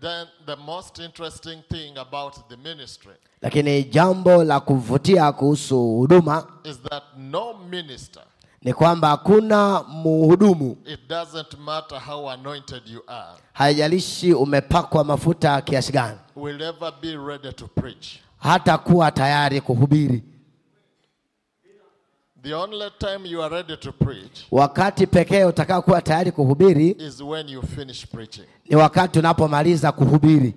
then the most interesting thing about the ministry lakini jambo la kuvutia kuhusu huduma is that no minister, ni kwamba hakuna mhudumu it doesn't matter how anointed you are, haijalishi umepakwa mafuta kiasi gani will ever be ready to preach. hata kuwa tayari kuhubiri The only time you are ready to preach wakati pekee utakao kuwa tayari kuhubiri is when you finish preaching. ni wakati unapomaliza kuhubiri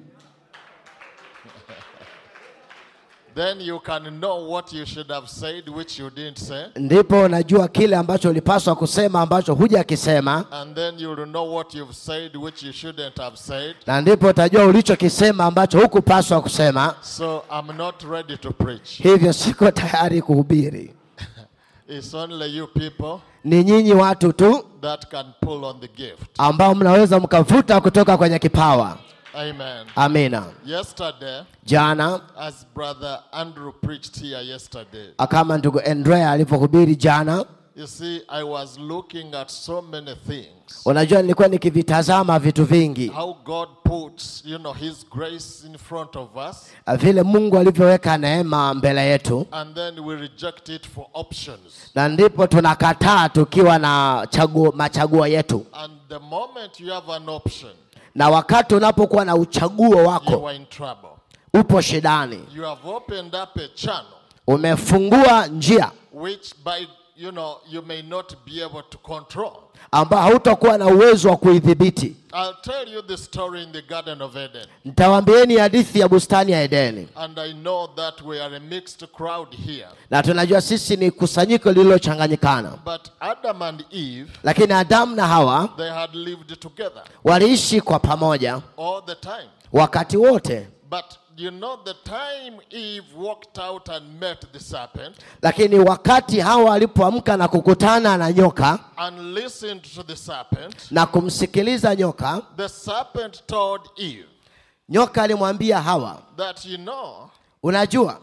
Then you can know what you should have said, which you didn't say. ndipo unajua kile ambacho ulipaswa kusema ambacho hujakisema And then you'll know what you've said, which you shouldn't have said. na ndipo utajua ulichokisema ambacho hukupaswa kusema So I'm not ready to preach. hivyo siko tayari kuhubiri It's only you people ni nyinyi watu tu that can pull on the gift. ambao mnaweza mkavuta kutoka kwenye kipawa Amen. amina Yesterday, jana as Brother Andrew preached here yesterday, kama ndugu andrea alivyohubiri jana you see, I was looking at so many things. unajua nilikuwa nikivitazama vitu vingi How God puts, you know, His grace in front of us, vile mungu alivyoweka neema mbele yetu and then we reject it for options. na ndipo tunakataa tukiwa na chaguo, machaguo yetu And the moment you have an option, na wakati unapokuwa na uchaguo you wako are in trouble. upo shidani You have opened up a channel umefungua njia which, by you know, you may not be able to control. ambao hautakuwa na uwezo wa kuidhibiti I'll tell you the story in the Garden of Eden. nitawaambieni hadithi ya bustani ya edeni And I know that we are a mixed crowd here. na tunajua sisi ni kusanyiko lililochanganyikana But Adam and Eve, lakini adamu na hawa they had lived together waliishi kwa pamoja all the time. wakati wote But you know, the time Eve walked out and met the serpent lakini wakati hawa walipoamka na kukutana na nyoka and listened to the serpent, na kumsikiliza nyoka the serpent told Eve nyoka alimwambia hawa that, you know, unajua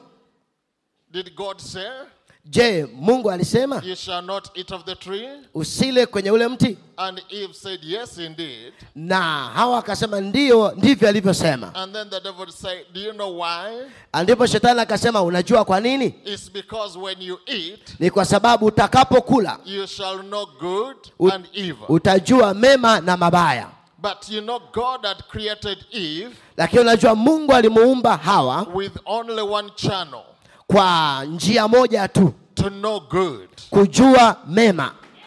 did God say, je mungu alisema You shall not eat of the tree? usile kwenye ule mti And Eve said, Yes, indeed. na hawa akasema ndiyo ndivyo alivyosema And then the devil said, Do you know why? ndipo shetani akasema unajua kwa nini It's because when you eat, ni kwa sababu utakapokula you shall know good Ut- and evil. utajua mema na mabaya But you know, God had created Eve lakini unajua mungu alimuumba hawa with only one channel kwa njia moja tu to know good. kujua mema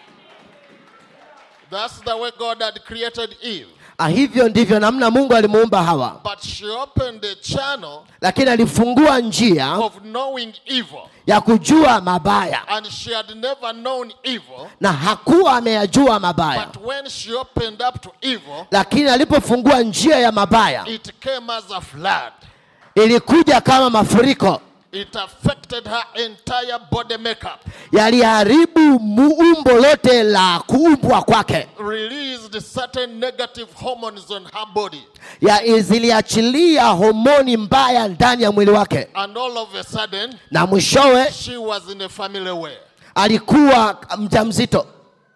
That's the way God had created Eve. Ah, hivyo ndivyo namna mungu alimuumba hawa But she opened a channel lakini alifungua njia of knowing evil. ya kujua mabaya And she had never known evil. na hakuwa ameyajua mabaya But when she opened up to evil, lakini alipofungua njia ya mabaya it came as a flood. ilikuja kama mafuriko It affected her entire body makeup, yaliharibu muumbo lote la kuumbwa kwake released certain negative hormones on her body, ya ziliachilia homoni mbaya ndani ya mwili wake and all of a sudden, na mwishowe she was in a family way. alikuwa mjamzito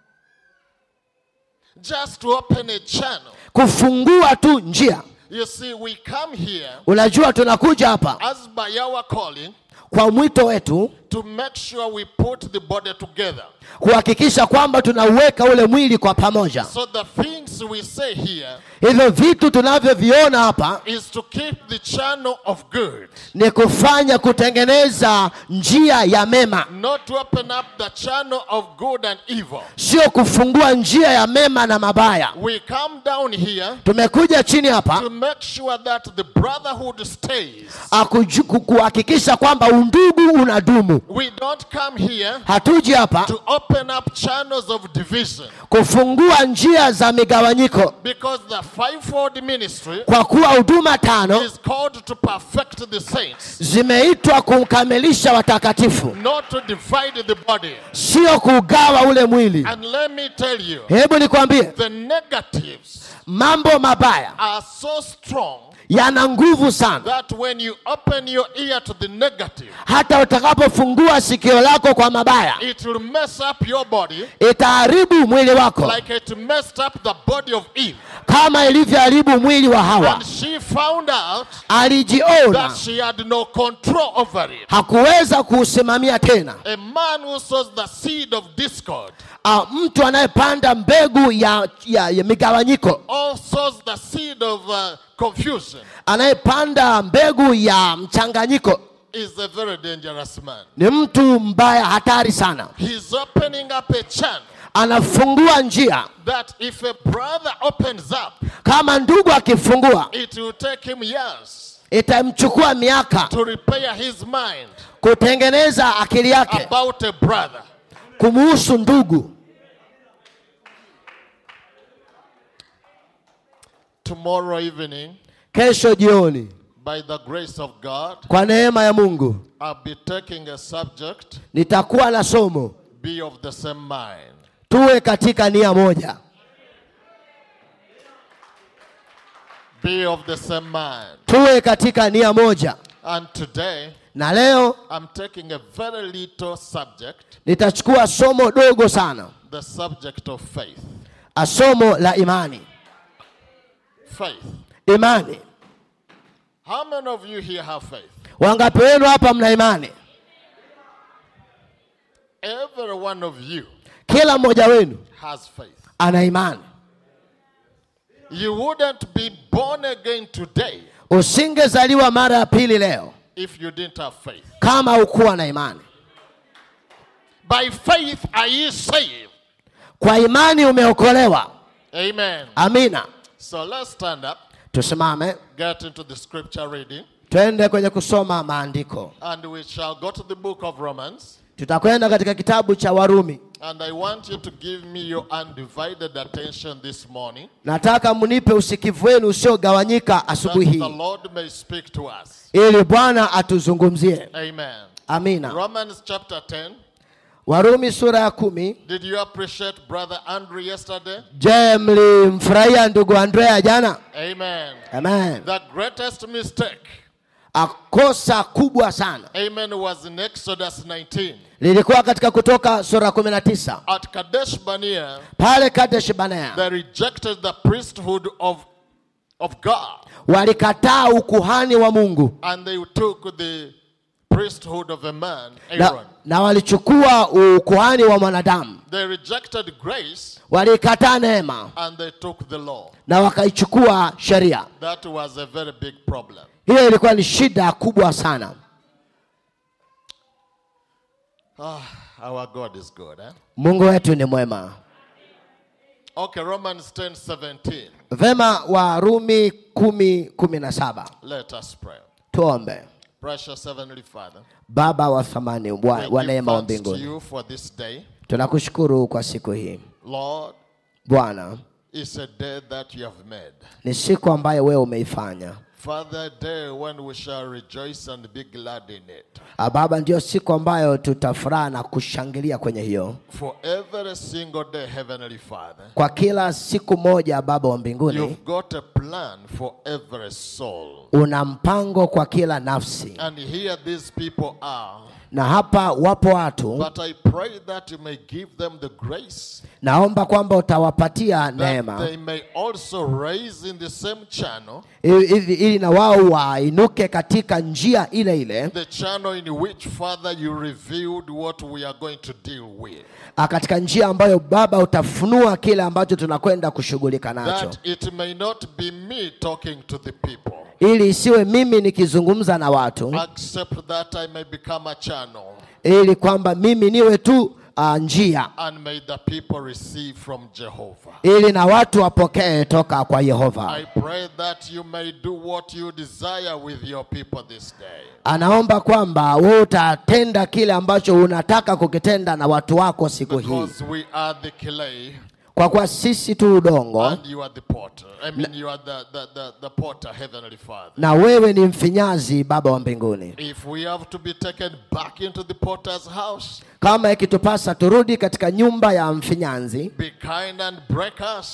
Just to open a channel. kufungua tu njia You see, we come here unajua tunakuja hapa as by our calling kwa mwito wetu to make sure we put the body together. kuhakikisha kwamba tunauweka ule mwili kwa pamoja So the things we say here hivyo vitu tunavyoviona hapa is to keep the channel of good, ni kufanya kutengeneza njia ya mema not to open up the channel of good and evil. sio kufungua njia ya mema na mabaya We come down here tumekuja chini hapa to make sure that the brotherhood stays. akuju- ku- kuhakikisha kwamba undugu unadumu We don't come here hatuji hapa to open up channels of division kufungua njia za migawanyiko because the fivefold ministry kwa kuwa huduma tano is called to perfect the saints, zimeitwa kumkamilisha watakatifu not to divide the body. sio kugawa ule mwili And let me tell you, hebu nikwambie the negatives mambo mabaya are so strong yana nguvu sana that when you open your ear to the negative, negative. hata utakapofungua sikio lako kwa mabaya It will mess up your body itaharibu mwili wako like it messed up the body of Eve. kama ilivyoharibu mwili wa hawa And she found out alijiona that she had no control over it. hakuweza kuusimamia tena A man who sows the seed of discord Ah, mtu anayepanda mbegu ya, ya, ya migawanyiko or sows the seed of uh, confusion anayepanda mbegu ya mchanganyiko is a very dangerous man. ni mtu mbaya hatari sana He's opening up a channel anafungua njia that if a brother opens up, kama ndugu akifungua it will take him years itamchukua miaka to repair his mind kutengeneza akili yake about a brother. kumuhusu ndugu Tomorrow evening, kesho jioni by the grace of God, kwa neema ya mungu I'll be taking a subject nitakuwa na somo be of the same mind. tuwe katika nia moja Be of the same mind. tuwe katika nia moja And today, na leo I'm taking a very little subject, nitachukua somo dogo sana the subject of faith. a somo la imani Faith. imani How many of you here have faith? wangapi wenu hapa mna imani Every one of you kila mmoja wenu has faith. ana imani You wouldn't be born again today usingezaliwa mara ya pili leo if you didn't have faith. kama ukuwa na imani By faith are ye saved. kwa imani umeokolewa Amen. amina So let's stand up, tusimame get into the scripture reading, twende kwenye kusoma maandiko and we shall go to the book of Romans. tutakwenda katika kitabu cha warumi And I want you to give me your undivided attention this morning nataka mnipe usikivu wenu usiogawanyika that asubuhi the hii Lord may speak to us. ili bwana atuzungumzie Amen. amina Romans chapter 10. warumi sura ya kumi Did you appreciate Brother Andrew yesterday? je mlimfurahia ndugu andrea jana Amen. amen The greatest mistake, akosa kubwa sana amen, was in Exodus 19. lilikuwa katika kutoka sura 19 At Kadesh Barnea, pale kadesh banea they rejected the priesthood of, of God walikataa ukuhani wa mungu and they took the priesthood of a man, na, Aaron. na walichukua ukuhani wa mwanadamu They rejected grace walikataa neema and they took the law. na wakaichukua sheria That was a very big problem. hiyo ilikuwa ni shida kubwa sana Ah, our God is good. Eh? mungu wetu ni mwema Okay, Romans 10 17. vema warumi kumi kumi na saba Let us pray. tuombe Precious Heavenly Father, baba wa thamani wa, we wa give neema wa thanks to mbinguni you for this day. tunakushukuru kwa siku hii Lord, bwana it's a day that you have made. ni siku ambayo wewe umeifanya Father, a day when we shall rejoice and be glad in it. Ah, baba ndio siku ambayo tutafuraha na kushangilia kwenye hiyo For every single day, Heavenly Father, kwa kila siku moja baba wa mbinguni you've got a plan for every soul. una mpango kwa kila nafsi And here these people are. na hapa wapo watu But I pray that you may give them the grace naomba kwamba utawapatia that neema they may also raise in the same channel, ili, ili, ili na wao wainuke katika njia ile ile the channel in which, Father, you revealed what we are going to deal with. ah, katika njia ambayo baba utafunua kile ambacho tunakwenda kushughulika nacho That it may not be me talking to the people, ili isiwe mimi nikizungumza na watu except that I may become a channel ili kwamba mimi niwe tu uh, njia and may the people receive from Jehovah. ili na watu wapokee toka kwa yehova I pray that you may do what you desire with your people this day. anaomba kwamba wewe utatenda kile ambacho unataka kukitenda na watu wako siku hii Because we are the clay kwa kuwa sisi tu udongo and you are the potter. I mean, you are the, the, the, the potter, Heavenly Father. na wewe ni mfinyazi baba wa mbinguni If we have to be taken back into the potter's house, kama ikitupasa turudi katika nyumba ya mfinyanzi be kind and break us.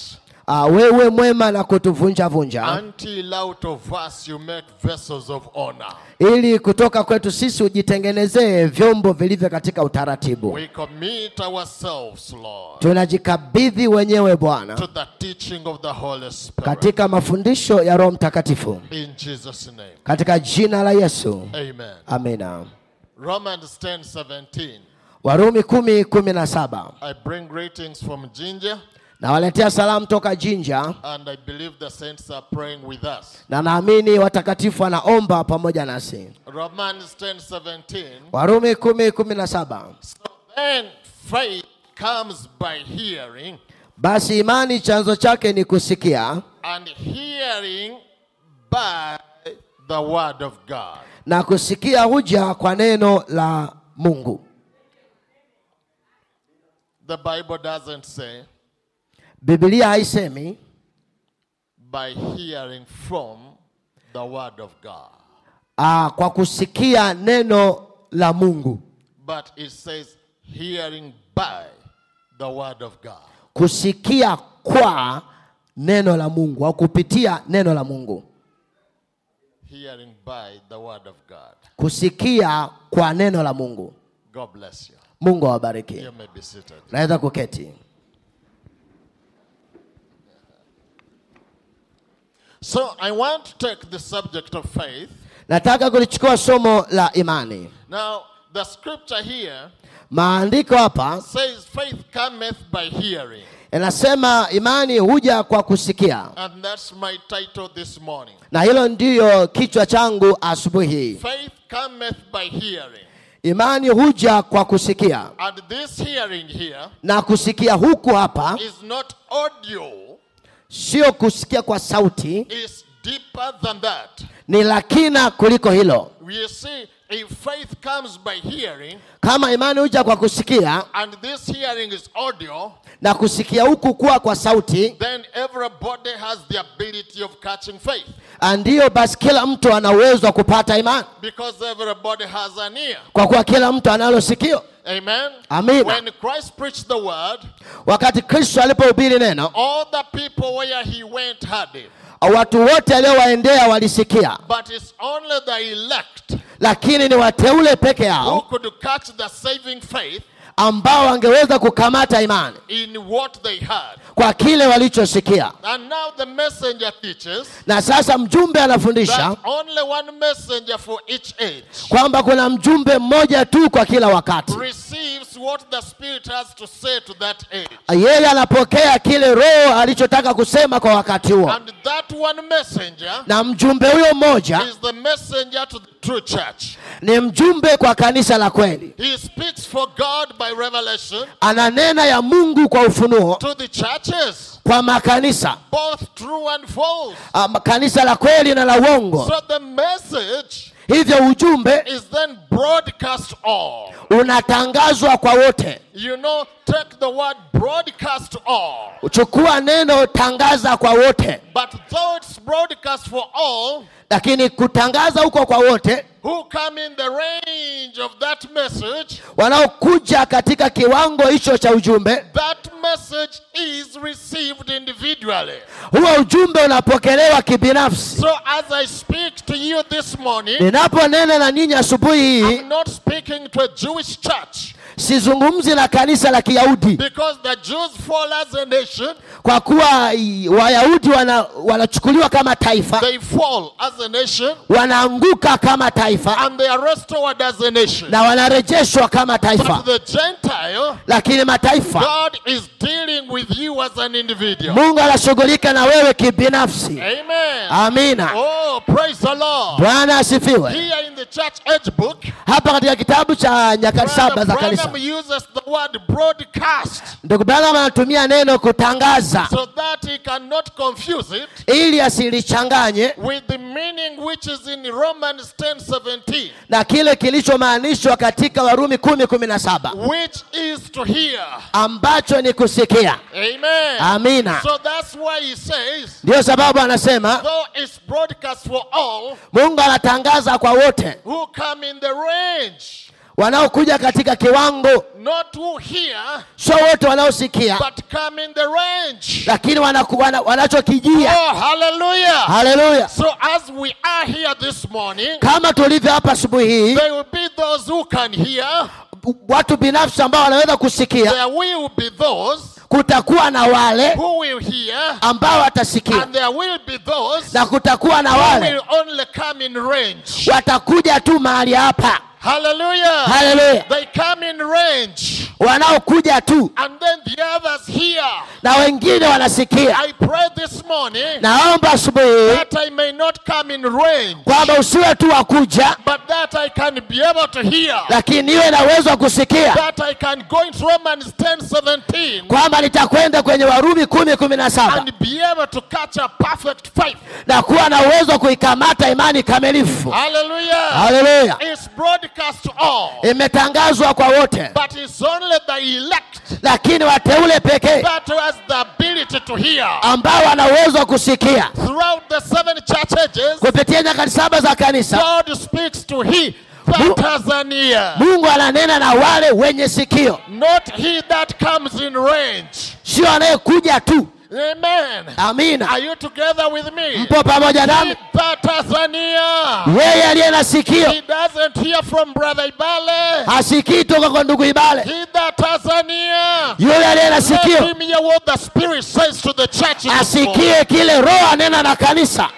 uh, wewe mwema na kutuvunja vunja until out of us you make vessels of honor. ili kutoka kwetu sisi ujitengenezee vyombo vilivyo katika utaratibu We commit ourselves, Lord, tunajikabidhi wenyewe bwana to the teaching of the Holy Spirit. katika mafundisho ya roho mtakatifu In Jesus' name. katika jina la yesu Amen. amina Romans 10 17. warumi kumi kumi na saba I bring greetings from Ginger, nawaletea salamu toka jinja and I believe the saints are praying with us. na naamini watakatifu wanaomba pamoja nasi Romans 10 17. warumi kumi kumi na saba So then faith comes by hearing, basi imani chanzo chake ni kusikia and hearing by the word of God. na kusikia huja kwa neno la mungu The Bible doesn't say bibilia haisemi by hearing from the word of God, aa, kwa kusikia neno la mungu but it says hearing by the word of God. kusikia kwa neno la mungu au kupitia neno la mungu Hearing by the word of God. kusikia kwa neno la mungu God bless you. mungu awabariki You may be seated. naweza kuketi So I want to take the subject of faith. nataka kulichukua somo la imani Now, the scripture here maandiko hapa says faith cometh by hearing. inasema imani huja kwa kusikia And that's my title this morning. na hilo ndiyo kichwa changu asubuhi hii Faith cometh by hearing. imani huja kwa kusikia And this hearing here na kusikia huku hapa is not audio, sio kusikia kwa sauti it's deeper than that. ni la kina kuliko hilo You see, if faith comes by hearing, kama imani huja kwa kusikia and this hearing is audio, na kusikia huku kuwa kwa sauti then everybody has the ability of catching faith ndiyo basi kila mtu ana uwezo wa kupata imani because everybody has an ear. kwa kuwa kila mtu analo sikio Amen. Amina. When Christ preached the word, wakati kristo alipohubiri neno all the people where he went heard him. watu wote aliowaendea walisikia But it's only the elect lakini ni wateule peke who yao could catch the saving faith ambao wangeweza kukamata imani in what they heard. kwa kile walichosikia And now the messenger teaches na sasa mjumbe anafundisha that only one messenger for each age kwamba kuna mjumbe mmoja tu kwa kila wakati receives what the Spirit has to say to that age. yeye anapokea kile roho alichotaka kusema kwa wakati huo And that one messenger na mjumbe huyo mmoja is the messenger to the true church. ni mjumbe kwa kanisa la kweli He speaks for God by revelation ananena ya mungu kwa ufunuo to the churches, kwa makanisa both true and false. um, kanisa la kweli na la uongo So the message hivyo ujumbe is then broadcast all. unatangazwa kwa wote You know, take the word broadcast to all. chukua neno tangaza kwa wote But though it's broadcast for all, lakini kutangaza huko kwa wote who come in the range of that message, wanaokuja katika kiwango hicho cha ujumbe that message is received individually. huo ujumbe unapokelewa kibinafsi So as I speak to you this morning, ninaponena na ninyi asubuhi hii I'm not speaking to a Jewish church sizungumzi na kanisa la kiyahudi because the Jews fall as a nation, kwa kuwa i- wayahudi wana- wanachukuliwa kama taifa they fall as a nation, wanaanguka kama taifa and they are restored as a nation. na wanarejeshwa kama taifa But the Gentile, lakini mataifa God is dealing with you as an individual. mungu anashughulika na wewe kibinafsi Amen. amina Oh, praise the Lord. bwana asifiwe Here in the church age book, hapa katika kitabu cha nyakati saba Brother za kanisa Branham uses the word broadcast ndugu branham anatumia neno kutangaza so that he cannot confuse it ili asilichanganye with the meaning which is in Romans 10 17, na kile kilichomaanishwa katika warumi kumi kumi na saba which is to hear. ambacho ni kusikia Amen. amina So that's why he says, ndiyo sababu anasema though it's broadcast for all mungu anatangaza kwa wote who come in the range wanaokuja katika kiwango not who hear, sio wote wanaosikia but come in the range. lakini wanaku- wana- wanachokijia Oh, hallelujah. haleluya So as we are here this morning, kama tulivyo hapa asubuhi hii there will be those who can hear. watu binafsi ambao wanaweza kusikia There will be those kutakuwa na wale who will hear. ambao watasikia And there will be those na kutakuwa na who wale will only come in range. watakuja tu mahali hapa Hallelujah. haleluya They come in range. wanaokuja tu And then the others hear. na wengine wanasikia I pray this morning naomba asubuhi hii that I may not come in range, kwamba usiwe tu wa kuja but that I can be able to hear. lakini niwe na uwezo wa kusikia That I can go into Romans 10 17 kwamba nitakwenda kwenye warumi kumi kumi na saba and be able to catch a perfect faith. na kuwa na uwezo wa kuikamata imani kamilifu Hallelujah. haleluya It's broadcast to all, imetangazwa kwa wote but it's only the elect lakini wateule pekee that has the ability to hear. ambao wana uwezo wa kusikia Throughout the seven church ages, kupitia nyakati saba za kanisa God speaks to he Mu- that has an ear, mungu ananena na wale wenye sikio not he that comes in range. sio anayekuja tu Amen. amina Are you together with me? mpo pamoja He nami that has an ear, yeye aliye na sikio he doesn't hear from Brother Ibale. hasikii toka kwa ndugu ibale He that has an ear, yule aliye na let sikio him hear what the Spirit says to the church. in this morning. asikie kile roho anena na kanisa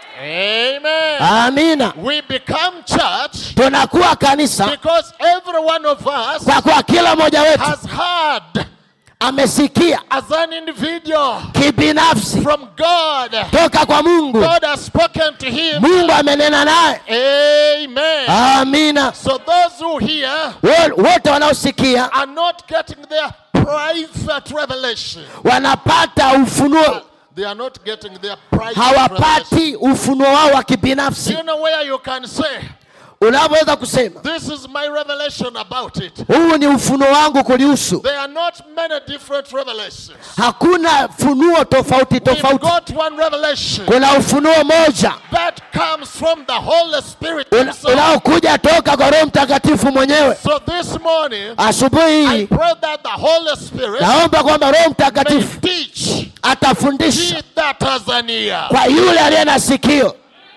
Amen. amina We become church tunakuwa kanisa because every one of us kwa kuwa kila mmoja wetu has heard amesikia as an individual kibinafsi from God. toka kwa mungu God has spoken to him. mungu amenena naye Amen. amina So those who hear Wo- wote wanaosikia are not getting their private revelation. wanapata ufunuo They are not getting their private revelation. hawapati ufunuo wao wa Do kibinafsi you know where you can say, unavyoweza kusema This is my revelation about it? huu ni ufunuo wangu kulihusu There are not many different revelations. hakuna funuo tofauti We've tofauti got one revelation kuna ufunuo moja that comes from the Holy Spirit una- himself. unaokuja toka kwa roho mtakatifu mwenyewe So this morning, asubuhi I hii pray that the Holy Spirit naomba kwamba roho may mtakatifu teach atafundisha he that has an ear. kwa yule aliye na sikio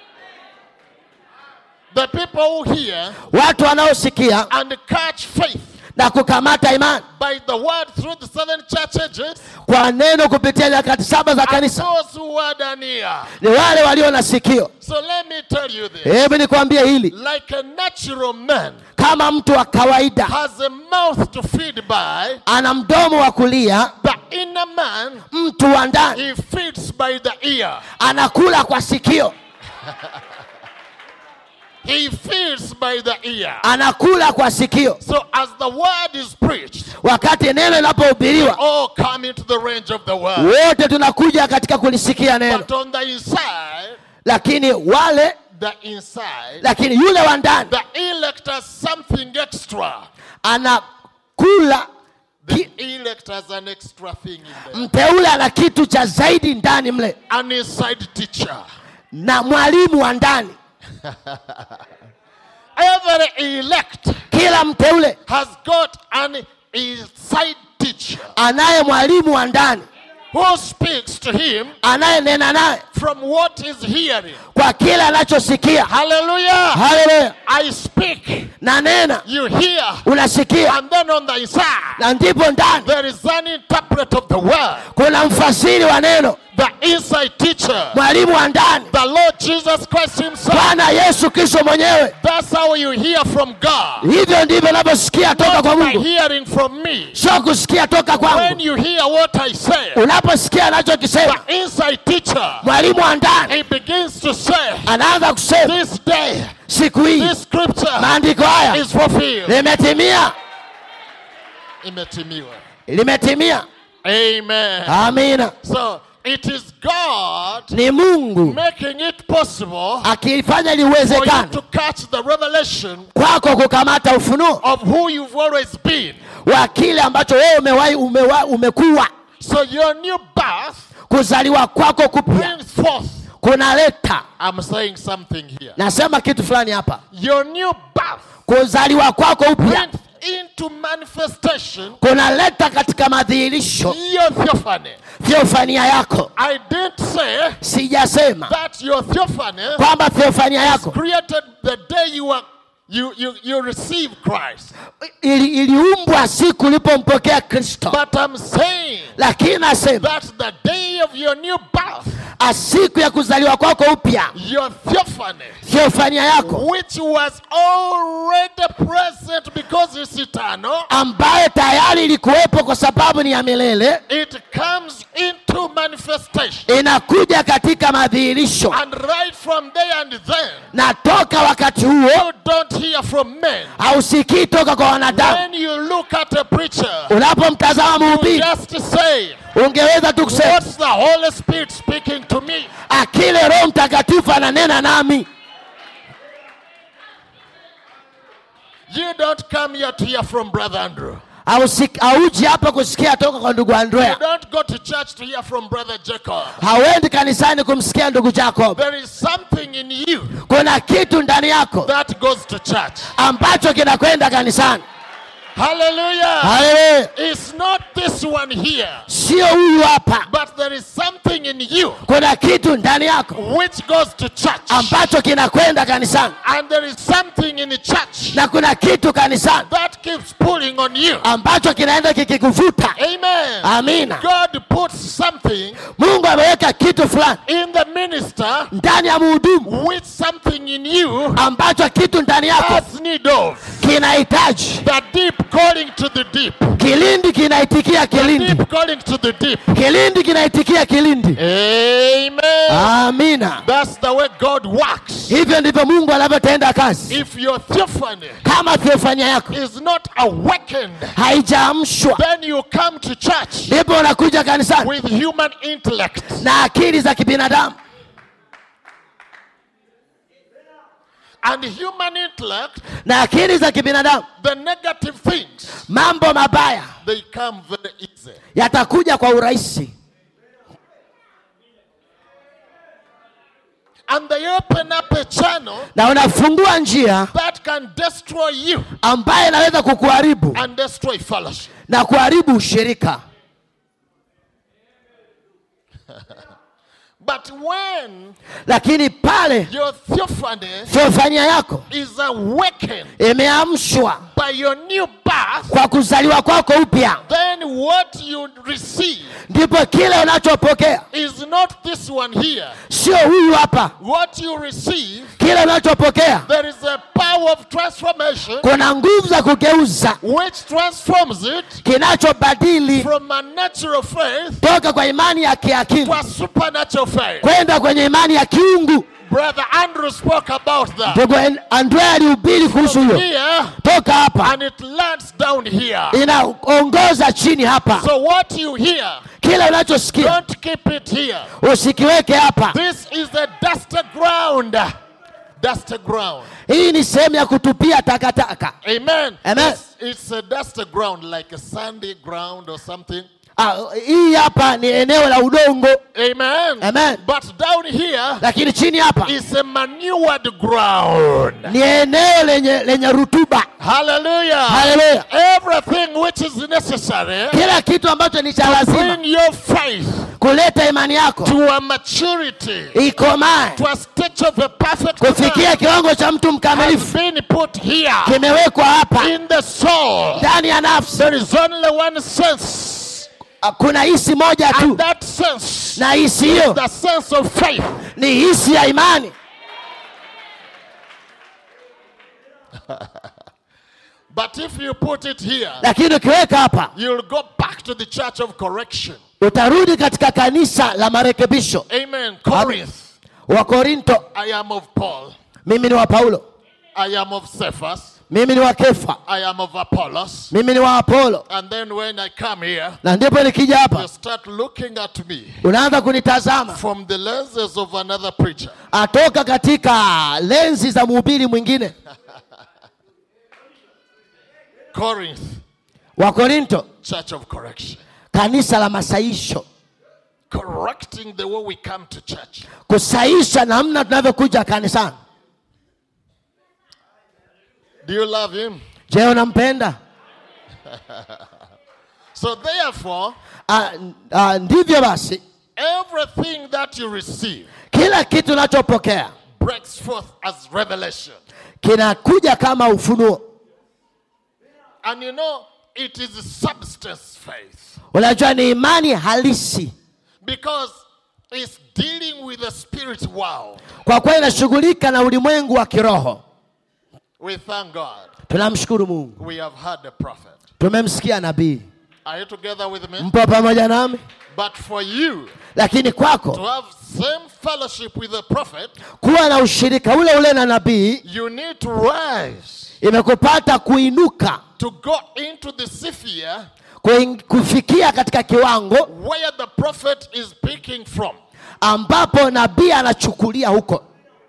The people who hear watu wanaosikia and catch faith na kukamata imani by the word through the seven church ages, kwa neno kupitia nyakati saba za and kanisa those who had an ear. ni wale walio na sikio So let me tell you this. hebu nikwambie hili Like a natural man kama mtu wa kawaida has a mouth to feed by, ana mdomo wa kulia the inner man, mtu wa ndani he feeds by the ear. anakula kwa sikio He feeds by the ear. anakula kwa sikio So as the word is preached, wakati neno linapohubiriwa all come into the range of the word. wote tunakuja katika kulisikia neno But on the inside, lakini wale the inside, lakini yule wa ndani the elect has something extra. anakula The ki, elect has an extra thing in there. mteule ana kitu cha zaidi ndani mle An inside teacher. na mwalimu wa ndani Every elect kila mteule has got an inside teacher anaye mwalimu wa ndani who speaks to him anayenena naye from what he's hearing. kwa kile anachosikia Hallelujah. haleluya I speak, na nena you hear, unasikia and then on the inside, na ndipo ndani there is an interpret of the word, kuna mfasiri wa neno the inside teacher, mwalimu wa ndani the Lord Jesus Christ Himself. bwana yesu kristo mwenyewe That's how you hear from God. hivyo ndivyo unavyosikia toka Not kwa by mungu hearing from me. sio kusikia toka When kwangu you hear what I say, unaposikia anachokisema the inside teacher, mwalimu wa ndani he begins to say, anaanza kusema This day, siku hii this scripture maandiko haya is fulfilled. limetimia Imetimiwa. limetimia Amen. amina So it is God ni mungu making it possible akifanya for you liwezekana to catch the revelation kwako kukamata ufunuo of who you've always been. wa kile ambacho wewe umewahi umewa, umekuwa So your new birth kuzaliwa kwako kupya brings forth kuna leta I'm saying something here. nasema kitu fulani hapa Your new birth kuzaliwa kwako upya brings into manifestation kuna leta katika madhihirisho your theophany. theofania yako I didn't say sijasema that your theophany kwamba theofania yako created the day you are you you, you receive Christ. ili, iliumbwa siku ulipompokea kristo But I'm saying lakini nasema that the day of your new birth, a siku ya kuzaliwa kwako upya your theophany, theofania yako which was already present because it's eternal, ambayo tayari ilikuwepo kwa sababu ni ya milele it comes into manifestation. inakuja katika madhihirisho And right from there and then, na toka wakati huo you don't hear from men. hausikii toka kwa wanadamu When you look at a preacher, unapomtazama you mhubiri just say, ungeweza tu kusema What's the Holy Spirit speaking to me? akile roho mtakatifu ananena nami You don't come here to hear from Brother Andrew. Hausik- hauji hapa kusikia toka kwa ndugu You andrea don't go to church to hear from Brother Jacob. hauendi kanisani kumsikia ndugu jacob There is something in you kuna kitu ndani yako that goes to church. ambacho kinakwenda kanisani Hallelujah. Haleluya. It's not this one here, sio huyu hapa but there is something in you kuna kitu ndani yako which goes to church. ambacho kinakwenda kanisani And there is something in the church na kuna kitu kanisani that keeps pulling on you. ambacho kinaenda kikikuvuta Amen. amina God puts something mungu ameweka kitu fulani in the minister ndani ya muhudumu with something in you ambacho kitu ndani yako has need of. kinahitaji The deep calling to the deep. kilindi kinaitikia kilindi Deep calling to the deep. kilindi kinaitikia kilindi Amen. amina That's the way God works. hivyo ndivyo mungu anavyotenda kazi If your theophany kama theofania yako is not awakened, haijaamshwa then you come to church ndipo unakuja kanisani with human intellect. na akili za kibinadamu And human intellect, na akili za kibinadamu the negative things, mambo mabaya they come very easy. yatakuja kwa urahisi And they open up a channel na unafungua njia that can destroy you ambayo inaweza kukuharibu and destroy fellowship. na kuharibu ushirika But when lakini pale your theophany theofania yako is awakened imeamshwa by your new birth, kwa kuzaliwa kwako upya then what you receive ndipo kile unachopokea is not this one here. sio huyu hapa What you receive, kile unachopokea there is a power of transformation kuna nguvu za kugeuza which transforms it kinachobadili from a natural faith toka kwa imani ya kiakili to a supernatural faith. kwenda kwenye imani ya kiungu Brother Andrew spoke about that. ndugu andrea alihubiri kuhusu hiyo Here, toka hapa and it lands down here. inaongoza chini hapa So what you hear, kile unachosikia don't keep it here. usikiweke hapa This is the dusty ground. Dusty ground. hii ni sehemu ya kutupia takataka Amen. Amen. It's, it's a dusty ground, like a sandy ground or something. Ah, hii hapa ni eneo la udongo Amen. Amen. But down here lakini chini hapa is a manured ground. ni eneo lenye, lenye rutuba Hallelujah. haleluya Everything which is necessary kila kitu ambacho ni cha lazima bring your faith kuleta imani yako to a maturity, ikomae to a stage of a perfect man kufikia kiwango cha mtu has mkamilifu been put here kimewekwa hapa in the soul. ndani ya nafsi There is only one sense, Ah, kuna hisi moja and tu that sense na hisi hiyo the sense of faith. ni hisi ya imani But if you put it here, lakini ukiweka hapa you'll go back to the church of correction. utarudi katika kanisa la marekebisho Amen. Corinth. wa korinto I am of Paul. mimi ni wa paulo I am of Cephas. mimi ni wa kefa I am of Apollos. mimi ni wa apolo And then when I come here, na ndipo nikija you hapa start looking at me unaanza kunitazama from the lenses of another preacher. atoka katika lenzi za mhubiri mwingine Corinth, wa korinto church of correction. kanisa la masaisho correcting the way we come to church. kusaisha namna tunavyokuja kanisani Do you love Him? je unampenda So, therefore, Ah, ah, ndivyo basi everything that you receive kila kitu unachopokea breaks forth as revelation. kinakuja kama ufunuo And you know, it is substance faith unajua ni imani halisi because it's dealing with the spirit world. kwa kuwa inashughulika na ulimwengu wa kiroho We thank God. tunamshukuru mungu We have heard the prophet. tumemsikia nabii Are you together with me? mpo pamoja nami But for you lakini to kwako have same fellowship with the prophet, kuwa na ushirika ule ule na nabii you need to rise imekupata kuinuka to go into the sphere kuing- kufikia katika kiwango where the prophet is speaking from. ambapo nabii anachukulia huko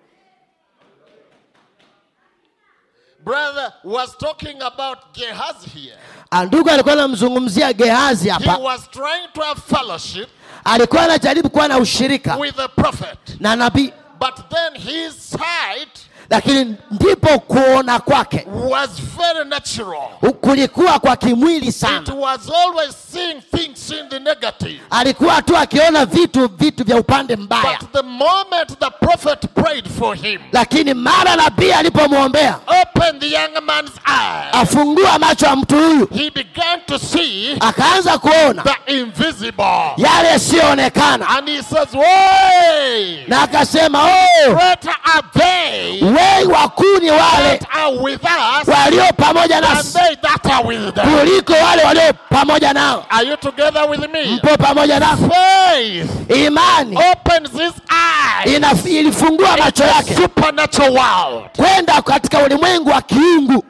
Brother was talking about Gehazi here. Ah, ndugu alikuwa anamzungumzia gehazi He hapa was trying to have fellowship alikuwa anajaribu kuwa na ushirika with the prophet. na nabii But then his sight lakini ndipo kuona kwake was very natural. kulikuwa kwa kimwili It sana was always seeing things in the negative. alikuwa tu akiona vitu vitu vya upande mbaya But the moment the prophet prayed for him, lakini mara nabii alipomwombea opened the young man's eyes, afungua macho ya mtu huyu he began to see akaanza kuona the invisible. yale yasiyoonekana And he says, Way! na akasema oh, Greater are they wei wakuu ni wale that are with us walio pamoja than nasi they that are with them. kuliko wale walio pamoja nao Are you together with me? mpo pamoja nao Faith imani opens his eyes ina, ilifungua macho to yake supernatural world. kwenda katika ulimwengu wa kiungu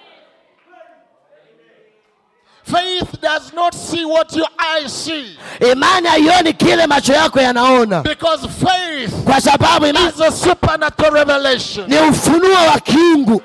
Faith does not see what your eyes see imani haioni kile macho yako yanaona because faith kwa sababu imani is a supernatural revelation. ni ufunuo wa kiungu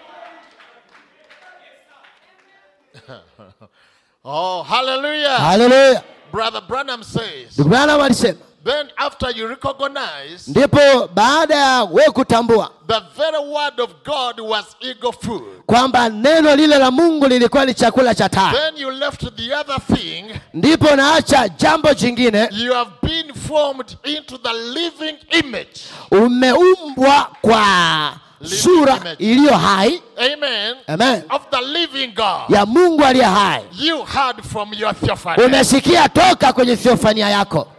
Oh, hallelujah. haleluya Brother Branham says, ndugu branham alisema then after you recognize ndipo baada ya we kutambua the very word of God was eagle food, kwamba neno lile la mungu lilikuwa ni chakula cha taa then you left the other thing. ndipo naacha jambo jingine You have been formed into the living image. umeumbwa kwa Living sura image. iliyo hai Amen. amen Of the living God. ya mungu aliye hai You heard from your theophany. umesikia toka kwenye theofania yako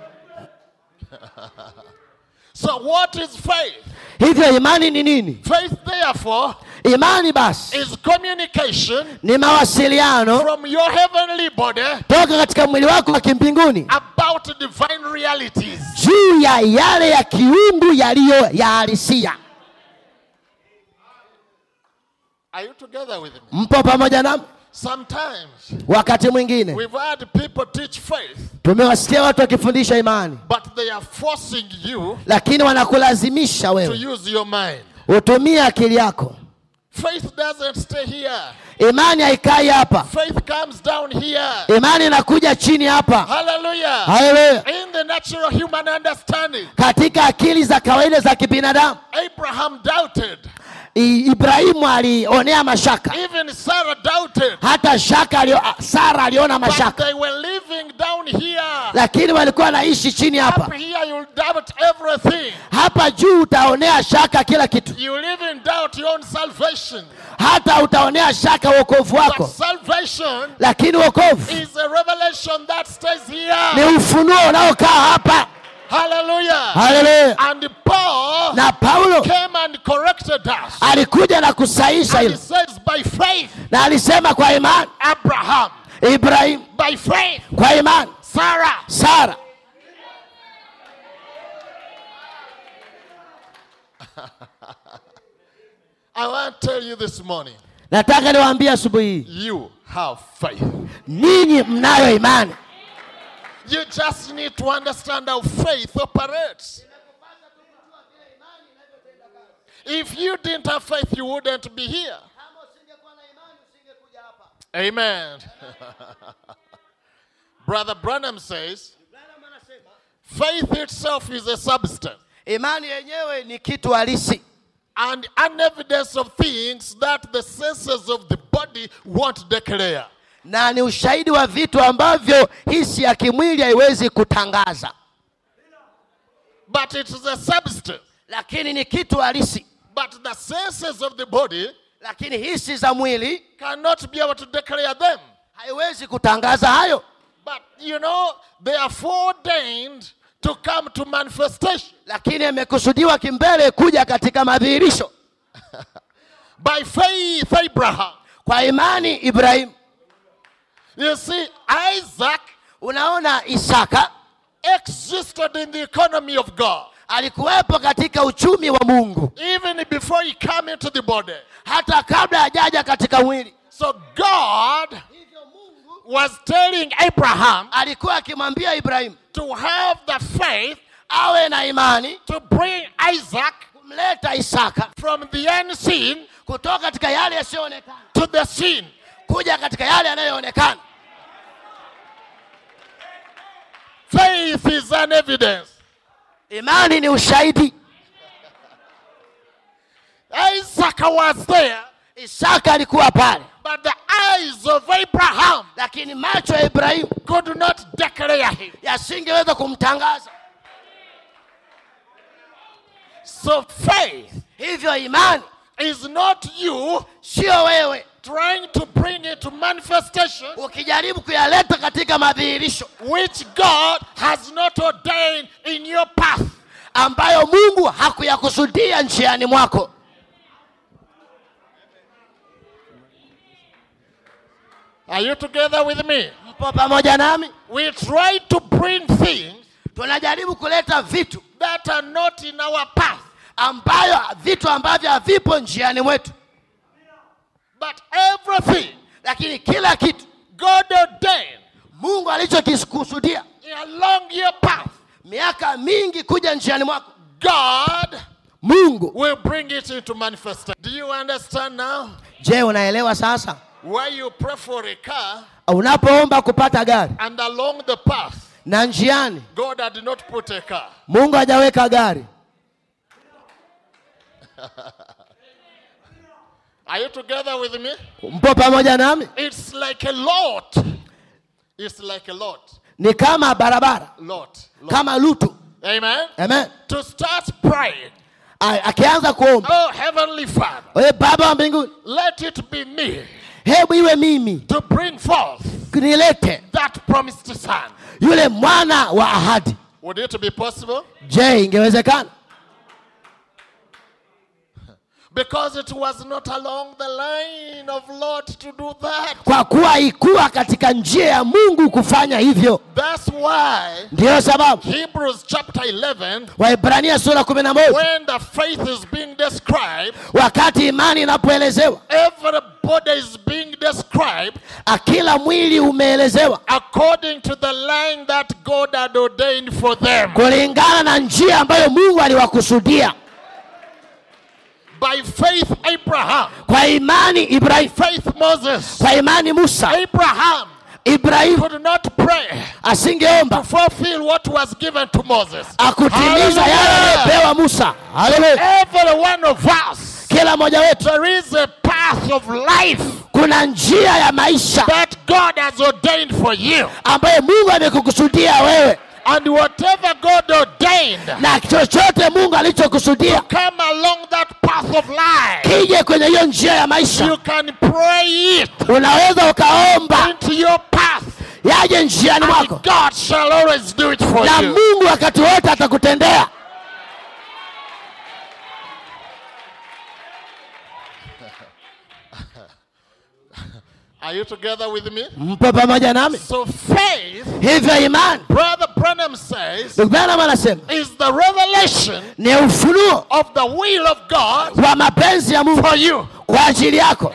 So what is faith? hivyo imani ni nini Faith, therefore, imani basi is communication ni mawasiliano from your heavenly body toka katika mwili wako wa kimbinguni about divine realities. juu ya yale ya kiungu yaliyo ya halisia Are you together with me? mpo pamoja nami Sometimes wakati mwingine we've had people teach faith, tumewasikia watu wakifundisha imani but they are forcing you lakini wanakulazimisha to wewe use your mind. utumie akili yako Faith doesn't stay here. imani haikai hapa Faith comes down here. imani inakuja chini hapa Hallelujah. haleluya In the natural human understanding, katika akili za kawaida za kibinadamu Abraham doubted. I- ibrahimu alionea mashaka Even Sarah doubted. hata shaka alio, sara aliona But mashaka they were living down here. lakini walikuwa wanaishi chini hapa Up here, you'll doubt everything. hapa juu utaonea shaka kila kitu You live in doubt your own salvation. hata utaonea shaka wokovu But wako salvation lakini wokovu is a revelation that stays ni here. ufunuo unaokaa hapa Hallelujah. haleluya And Paul na paulo came and corrected us. alikuja na kusaisha And he hilo says, by faith, na alisema kwa imani Abraham, ibrahimu by faith, kwa imani Sarah. sara I want to tell you this morning, nataka niwaambie asubuhi hii you have faith. ninyi mnayo imani You just need to understand how faith operates. If you didn't have faith, you wouldn't be here. Amen. Brother Branham says, Faith itself is a substance imani yenyewe ni kitu halisi and an evidence of things that the senses of the body won't declare. na ni ushahidi wa vitu ambavyo hisi ya kimwili haiwezi kutangaza But it is a substance. lakini ni kitu halisi But the senses of the body lakini hisi za mwili cannot be able to declare them. haiwezi kutangaza hayo But you know, they are foreordained to come to manifestation. lakini imekusudiwa kimbele kuja katika madhihirisho By faith, Abraham. kwa imani ibrahimu You see, Isaac unaona isaka existed in the economy of God. alikuwepo katika uchumi wa mungu Even before he came into the body. hata kabla hajaja katika mwili So God was telling Abraham alikuwa akimwambia ibrahimu to have the faith awe na imani to bring Isaac kumleta isaka from the unseen kutoka katika yale yasiyoonekana to the seen. kuja katika yale yanayoonekana Faith is an evidence. imani ni ushahidi Isaac was there, isaka alikuwa pale but the eyes of Abraham lakini macho ya ibrahimu could not declare him. yasingeweza kumtangaza So faith hivyo imani is not you sio wewe trying to bring it to manifestation ukijaribu kuyaleta katika madhihirisho which God has not ordained in your path. ambayo mungu hakuyakusudia njiani mwako Are you together with me? mpo pamoja nami We try to bring things tunajaribu kuleta vitu that are not in our path. ambayo vitu ambavyo havipo njiani mwetu But everything lakini kila kitu God ordained mungu alichokikusudia along your path, miaka mingi kuja njiani mwako God mungu will bring it into manifestation. Do you understand now? je unaelewa sasa Why you pray for a car unapoomba kupata gari and along the path, na njiani God had not put a car. mungu hajaweka gari Are you together with me? mpo pamoja nami It's like a lot. It's like a lot. ni kama barabara Lot. lot. kama lutu Amen. amen To start praying. A- akianza kuomba Oh, Heavenly Father, we baba wa mbinguni let it be me hebu iwe mimi to bring forth nilete that promised son. yule mwana wa ahadi Would it be possible? je ingewezekana Because it was not along the line of Lord to do that. kwa kuwa ikuwa katika njia ya mungu kufanya hivyo That's why ndiyo sababu Hebrews chapter 11, waibrania sura kumi na moja when the faith is being described, wakati imani inapoelezewa everybody is being described akila mwili umeelezewa according to the line that God had ordained for them. kulingana na njia ambayo mungu aliwakusudia By faith, Abraham. kwa imani ibrahimu Faith, Moses. kwa imani musa Abraham ibrahimu could not pray to asingeomba fulfill what was given to Moses. akutimiza yale Hallelujah. aliyopewa musa Haleluya. Every one of us, kila mmoja wetu there is a path of life kuna njia ya maisha that God has ordained for you. ambayo mungu amekukusudia wewe And whatever God ordained na chochote mungu alichokusudia come along that path of life, kije kwenye hiyo njia ya maisha you can pray it unaweza ukaomba into your path. yaje njiani And mwako God shall always do it for na you. mungu wakati wote atakutendea Are you together with me? mpo pamoja nami So faith, hivyo imani Brother Branham says, ndugu Branham anasema is the revelation ni ufunuo of the will of God wa mapenzi ya mungu for you. kwa ajili yako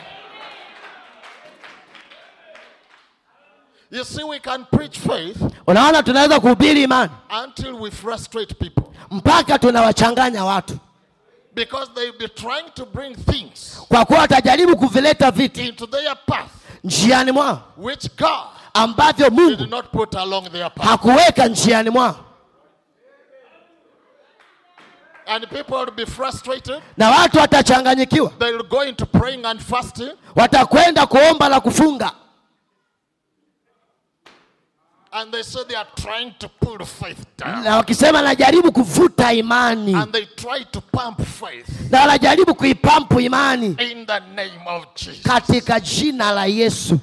You see, we can preach faith unaona tunaweza kuhubiri imani until we frustrate people mpaka tunawachanganya watu because they'll be trying to bring things kwa kuwa watajaribu kuvileta vitu into their path njiani mwao which God ambavyo did mungu not put along their path. hakuweka njiani mwao And people will be frustrated. na watu watachanganyikiwa They'll go into praying and fasting. watakwenda kuomba na kufunga And they say they are trying to pull faith down. na wakisema najaribu kuvuta imani And they try to pump faith na wanajaribu kuipampu imani in the name of Jesus. katika jina la yesu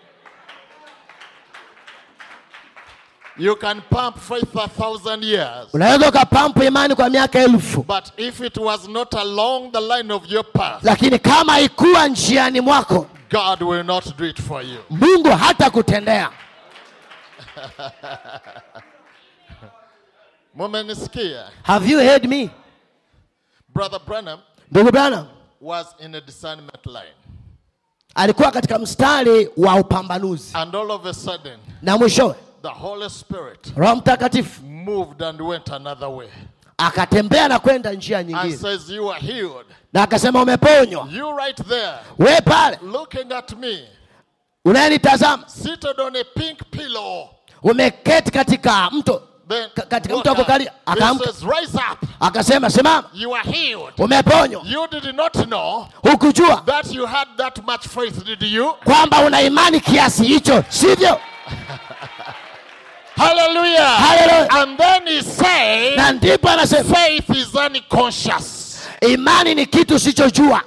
You can pump faith a thousand years. unaweza ukapampu imani kwa miaka elfu But if it was not along the line of your path, lakini kama ikuwa njiani mwako God will not do it for you. mungu hata kutendea Mumenisikia. have you heard me Brother Branham ndugu bwana was in a discernment line. alikuwa katika mstari wa upambanuzi And all of a sudden, na mwishowe the Holy Spirit roho mtakatifu moved and went another way. akatembea na kwenda njia And nyingine says, You are healed. na akasema umeponywa You right there, we pale looking at me, unayenitazama seated on a pink pillow. umeketi katika mto Then Ka- katika woke mtu wa up. kukalia, He akaamka. says, Rise up. akasema simama You are healed. umeponywa You did not know hukujua that you had that much faith, did you? kwamba una imani kiasi hicho sivyo Hallelujah. Hallelujah. And then he said, na ndipo anasema Faith is unconscious. imani ni kitu usichojua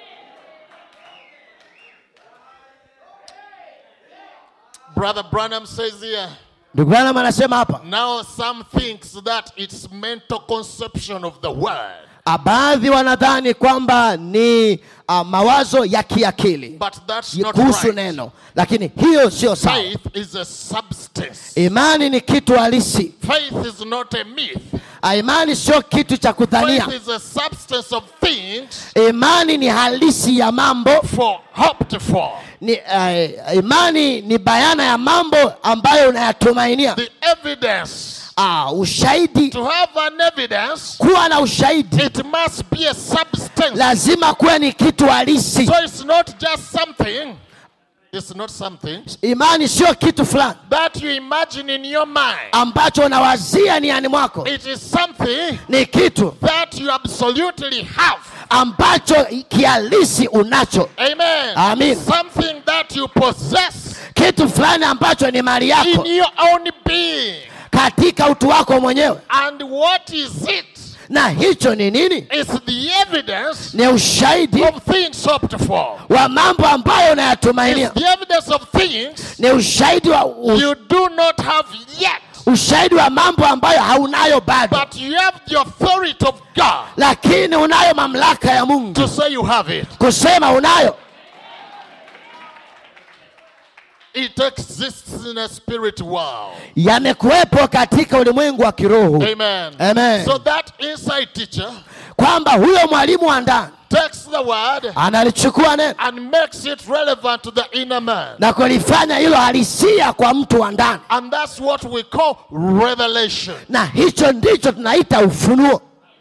Brother Branham says here, ndugu branham anasema hapa now some thinks that it's mental conception of the word. ah, baadhi wanadhani kwamba ni uh, mawazo ya kiakili But that's not kuhusu right. neno lakini hiyo sio sawa Faith is a substance. imani ni kitu halisi Faith is not a myth. Ah, imani sio kitu cha kudhania Faith is a substance of things imani ni halisi ya mambo for hoped for. ni, uh, imani ni bayana ya mambo ambayo unayatumainia The evidence. ah, ushahidi To have an evidence, kuwa na ushahidi it must be a substance. lazima kuwe ni kitu halisi So it's not just something. It's not something imani sio kitu fulani that you imagine in your mind. ambacho unawazia niani mwako It is something ni kitu that you absolutely have. ambacho kihalisi unacho Amen. Amen. Something that you possess kitu fulani ambacho ni mali yako in your own being. katika utu wako mwenyewe And what is it? na hicho ni nini It's the evidence ni ushahidi of things hoped for. wa mambo ambayo unayatumainia It's the evidence of things ni ushahidi wa u, you do not have yet. ushahidi wa mambo ambayo haunayo bado But you have the authority of God lakini unayo mamlaka ya mungu to say you have it. kusema unayo It exists in a spirit world. yamekuwepo katika ulimwengu wa kiroho Amen. Amen. So that inside teacher kwamba huyo mwalimu wa ndani takes the word analichukua neno and makes it relevant to the inner man. na kulifanya hilo halisia kwa mtu wa ndani And that's what we call revelation. na hicho ndicho tunaita ufunuo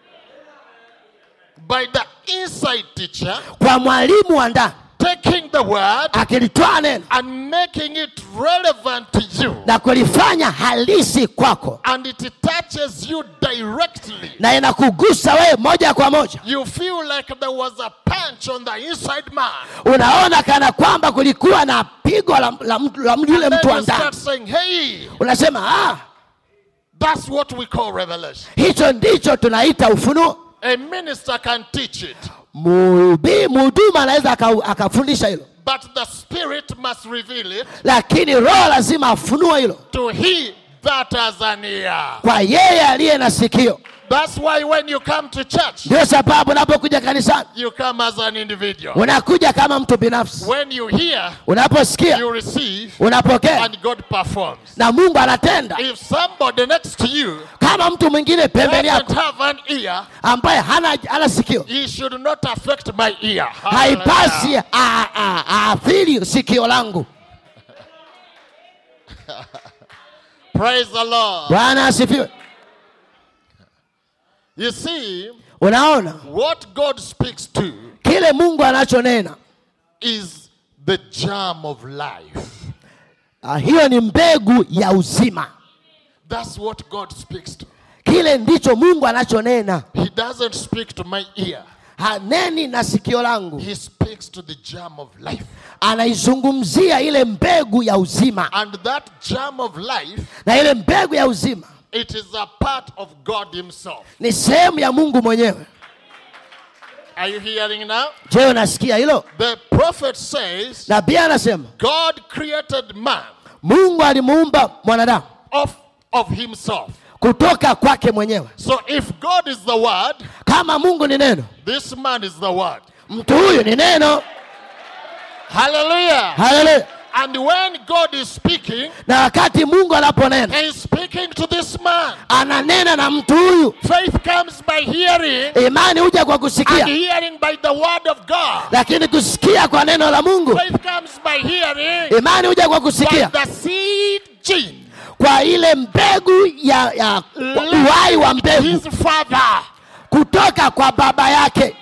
By the inside teacher kwa mwalimu wa ndani taking the word akilitoa neno and making it relevant to you. na kulifanya halisi kwako And it touches you directly. na inakugusa wewe moja kwa moja You feel like there was a punch on the inside man. unaona kana kwamba kulikuwa na pigo la, la, mtu- la yule And mtu then wa you start ndani saying, hey, unasema ah, that's what we call revelation. hicho ndicho tunaita ufunuo A minister can teach it, Muhubi- mhuduma anaweza aka- akafundisha hilo but the spirit must reveal it lakini roho lazima afunue hilo to he that has an ear. kwa yeye aliye na sikio That's why when you come to church, ndio sababu unapokuja kanisani you come as an individual. unakuja kama mtu binafsi When you hear, unaposikia you receive, unapokea and God performs. na mungu anatenda If somebody next to you kama mtu mwingine pembeni doesn't yako have an ear, ambaye hana, hana sikio he should not affect my ear. haipasi a- a- aathiri sikio langu Praise the Lord. bwana asifiwe You see, unaona what God speaks to kile mungu anachonena is the germ of life. ah, hiyo ni mbegu ya uzima That's what God speaks to. kile ndicho mungu anachonena He doesn't speak to my ear. haneni na sikio langu He speaks to the germ of life. anaizungumzia ile mbegu ya uzima And that germ of life, na ile mbegu ya uzima it is a part of God Himself. ni sehemu ya mungu mwenyewe Are you hearing now? je unasikia hilo The prophet says, nabii anasema God created man mungu alimuumba mwanadamu of, of himself. kutoka kwake mwenyewe So if God is the word, kama mungu ni neno this man is the word. mtu huyu ni neno Hallelujah. haleluya And when God is speaking, na wakati mungu anaponena He is speaking to this man. ananena na mtu huyu Faith comes by hearing, imani huja kwa and kusikia hearing by the word of God. lakini kusikia kwa neno la mungu Faith comes by hearing imani huja kwa by kusikia the seed gene. kwa ile mbegu ya, ya uhai wa mbegu His father. kutoka kwa baba yake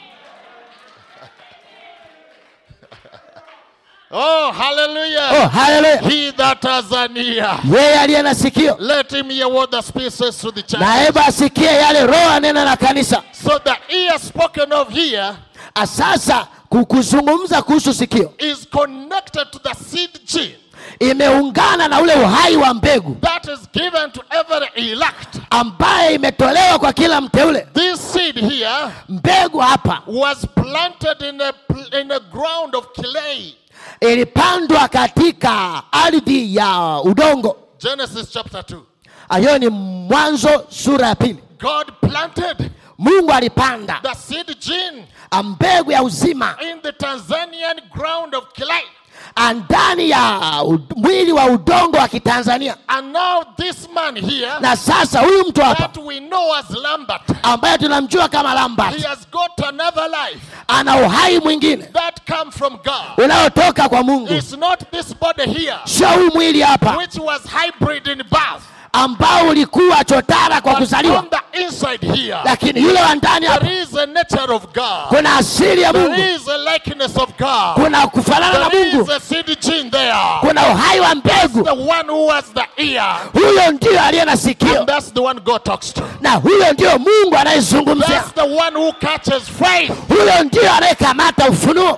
Oh, hallelujah. oh, haleluya He that has an ear, yeye aliye na sikio let him hear what the Spirit says to the church. na hebu asikie yale roho anena na kanisa So the ear spoken of here Ah, sasa ku- kuzungumza kuhusu sikio is connected to the seed gene imeungana na ule uhai wa mbegu that is given to every elect. ambaye imetolewa kwa kila mteule This seed here mbegu hapa was planted in a, pl- in a ground of clay. ilipandwa katika ardhi ya udongo Genesis chapter 2. Ah, hiyo ni mwanzo sura ya pili God planted mungu alipanda the seed gene ah, mbegu ya uzima in the Tanzanian ground of clay. ah, ndani ya ud- mwili wa udongo wa kitanzania And now this man here na sasa huyu mtu hapa that we know as Lambert, ambaye tunamjua kama he lambert has got another life ana uhai mwingine that come from God. unaotoka kwa mungu It's not this body here, sio huu mwili hapa which was hybrid in birth, ambao ulikuwa chotara kwa but kuzaliwa on the inside here, lakini yule wa ndani hapa there is a nature of God. kuna asili ya mungu There is a likeness of God. kuna kufanana na There is mungu a seed gene there. kuna uhai wa mbegu The one who has the ear, huyo ndio aliye na sikio and that's the one God talks to. na huyo ndio mungu anayezungumzia That's the one who catches faith. huyo ndio anayekamata ufunuo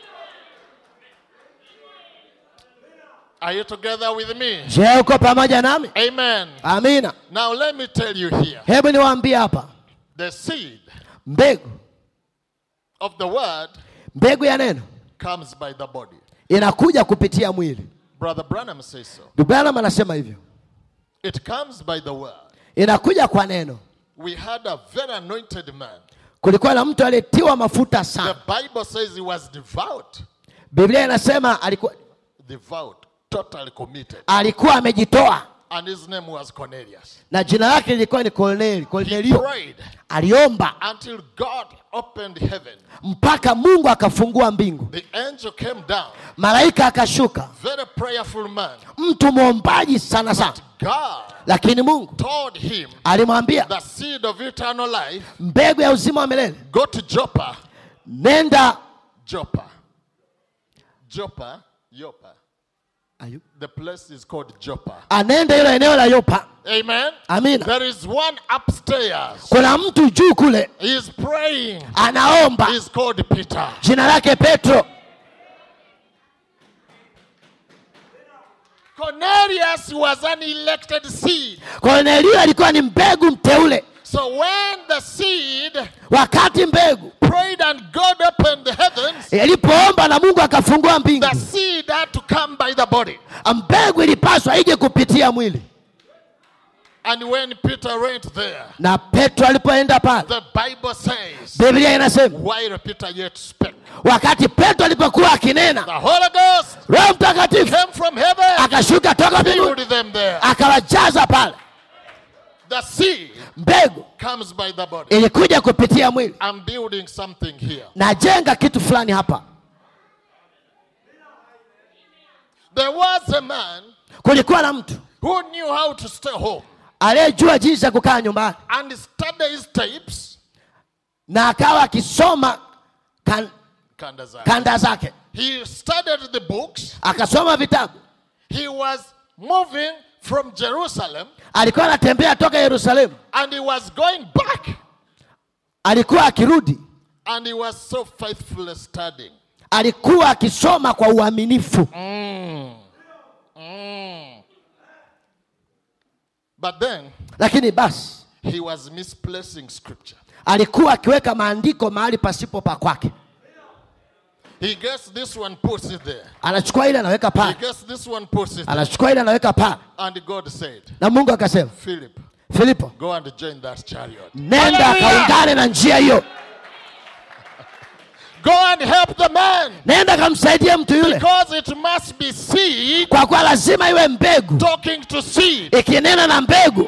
Are you together with me? je uko pamoja nami Amen. amina Now let me tell you here. hebu niwaambie hapa The seed mbegu of the word mbegu ya neno comes by the body. inakuja kupitia mwili Brother Branham says so. Branham anasema hivyo It comes by the word. inakuja kwa neno We had a very anointed man. kulikuwa na mtu aliyetiwa mafuta The sana Bible says he was devout. biblia inasema alikuwa Devout. Totally committed. alikuwa amejitoa And his name was Cornelius. na jina lake lilikuwa ni Korneli He Kornelio prayed aliomba until God opened heaven. mpaka mungu akafungua mbingu The angel came down. malaika akashuka Very prayerful man. mtu mwombaji sana sana God lakini mungu told him alimwambia the seed of eternal life mbegu ya uzima wa milele go to Joppa. nenda Joppa. Joppa. Joppa. The place is called Joppa. anende hilo eneo la yopa Amen. amina There is one upstairs. kuna mtu juu kule He is praying. anaomba He's called Peter. jina lake petro Cornelius was an elected seed. kornelio alikuwa ni mbegu mteule So when the seed wakati mbegu prayed and God opened the heavens, ilipoomba na mungu akafungua mbingu the seed had to come by the body. mbegu ilipaswa ije kupitia mwili And when Peter went there, na petro alipoenda pale the Bible says, biblia inasema while Peter yet spake, wakati petro alipokuwa akinena the Holy Ghost roho mtakatifu came from heaven, akashuka toka mbinguni filled them there. akawajaza pale The seed mbegu comes by the body. ilikuja kupitia mwili I'm building something here. najenga kitu fulani hapa There was a man kulikuwa na mtu who knew how to stay home aliyejua jinsi ya kukaa nyumbani and study his tapes. na akawa akisoma kan, Kandazai. kanda zake He studied the books. akasoma vitabu He was moving from Jerusalem alikuwa anatembea toka yerusalemu and he was going back alikuwa akirudi and he was so faithfully studying. alikuwa akisoma kwa uaminifu But then lakini basi he was misplacing scripture. alikuwa akiweka maandiko mahali pasipo pa kwake He gets this one, puts it there. anachukua ile anaweka He pale gets this one, puts it there. anachukua ile anaweka pale And God said, na mungu akasema Philip, filipo go and join that chariot. nenda Hallelujah! kaungane na njia hiyo Go and help the man. nenda kamsaidie mtu yule Because it must be seed kwa kuwa lazima iwe mbegu talking to seed. ikinena na mbegu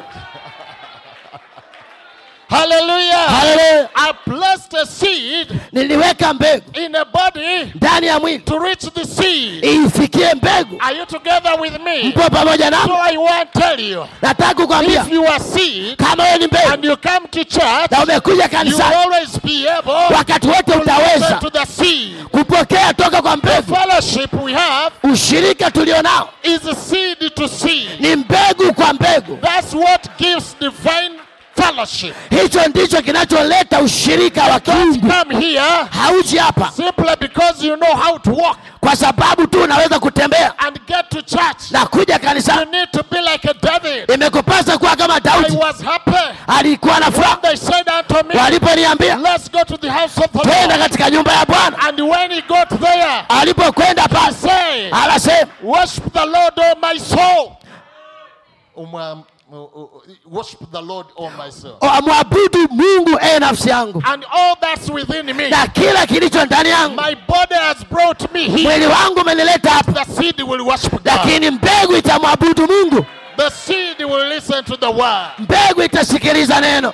Hallelujah. Hallelujah. I placed a seed niliweka mbegu in a body ndani ya mwili to reach the seed. iifikie mbegu Are you together with me? mpo pamoja So nami I want to tell you nataka kukwambia if you are seed kama wewe ni mbegu and you come to church, na umekuja you kanisani always be able wakati wote to listen utaweza to the seed. kupokea toka kwa The mbegu fellowship we have ushirika tulionao is a seed to seed. ni mbegu kwa mbegu That's what gives divine fellowship. hicho ndicho kinacholeta ushirika wa Don't kiungu come here hauji hapa simply because you know how to walk kwa sababu tu unaweza kutembea and get to church. na kuja You kanisani need to be like a David. imekupasa kuwa kama I daudi was happy alikuwa na furaha they said unto me, waliponiambia Let's go to the house of the twenda Lord. katika nyumba ya bwana And when he got there, alipokwenda he pale said, anasema Worship the Lord, O my soul. Umwa- uh, uh, Worship the Lord, O my soul. amwabudu mungu ee nafsi yangu And all that's within me, na kila kilicho ndani yangu my body has brought me here. mwili wangu umenileta hapa The seed will worship God. lakini mbegu itamwabudu mungu The seed will listen to the word. mbegu itasikiliza neno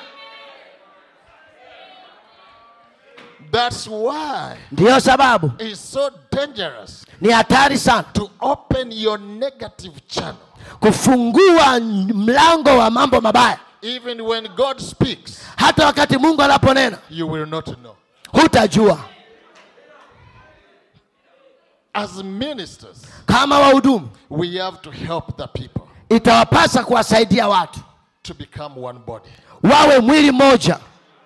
That's why ndiyo sababu it's so dangerous ni hatari sana to open your negative channel. kufungua mlango wa mambo mabaya Even when God speaks, hata wakati mungu anaponena you will not know. hutajua As ministers, kama wahudumu we have to help the people itawapasa kuwasaidia watu to become one body. wawe mwili mmoja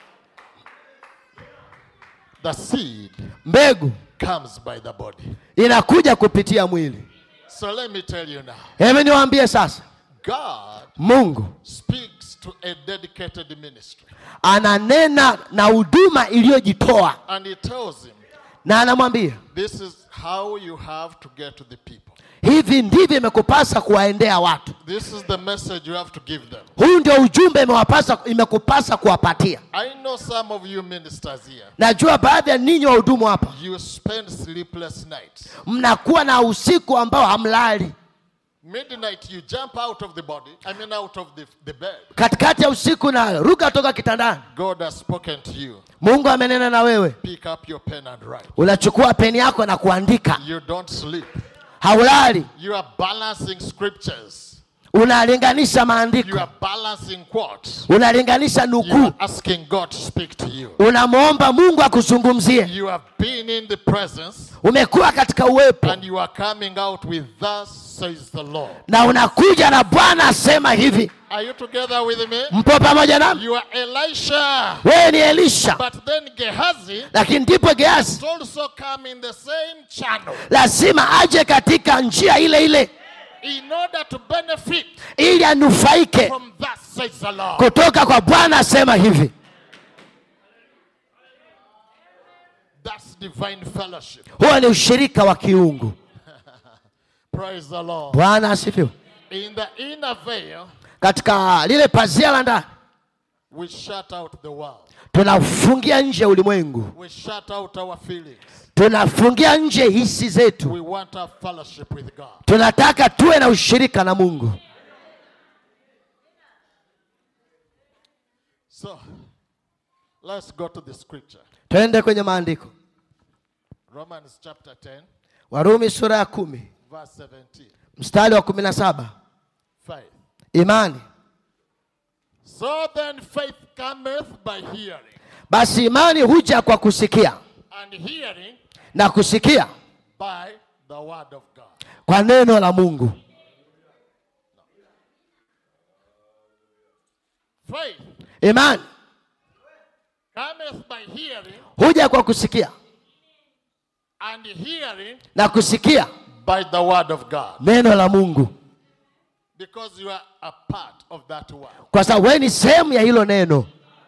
The seed mbegu comes by the body. inakuja kupitia mwili So let me tell you now hebu niwaambie sasa God mungu speaks to a dedicated ministry, ananena na huduma iliyojitoa and He tells him, na anamwambia This is how you have to get to the people. hivi ndivyo imekupasa kuwaendea watu This is the message you have to give them. huu ndio ujumbe imewapasa imekupasa kuwapatia I know some of you ministers here, najua baadhi ya ninyi wahudumu hapa you spend sleepless nights. mnakuwa na usiku ambao hamlali Midnight, you jump out of the body, I mean, out of the, the bed. katikati ya usiku na ruka toka kitandani God has spoken to you. mungu amenena na wewe Pick up your pen and write. unachukua peni yako na kuandika You don't sleep. haulali You are balancing scriptures. unalinganisha You maandiko are balancing quotes. unalinganisha You nukuu are asking God to speak to you. unamwomba mungu akuzungumzie You have been in the presence umekuwa katika uwepo and you are coming out with thus says the Lord. na unakuja na bwana asema hivi Are you together with me? mpo pamoja nami You are Elisha. wewe ni elisha But then Gehazi lakini ndipo geazi must also come in the same channel lazima aje katika njia ile ile in order to benefit ili anufaike from thus says the Lord. kutoka kwa bwana asema hivi That's divine fellowship. huo ni ushirika wa kiungu Praise the Lord. bwana asifiwe In the inner veil, katika lile pazia la ndani we shut out the world. tunafungia nje ulimwengu We shut out our feelings. tunafungia nje hisi zetu We want our fellowship with God. tunataka tuwe na ushirika na mungu So, let's go to the scripture. twende kwenye maandiko Romans chapter 10, warumi sura ya kumi verse 17. mstari wa kumi na saba Faith. imani So then faith cometh by hearing, basi imani huja kwa kusikia and hearing na kusikia by the word of God. kwa neno la mungu Faith imani cometh by hearing, huja kwa kusikia and hearing na kusikia by the word of God. neno la mungu Because you are a part of that word. kwa sababu wewe ni sehemu ya hilo neno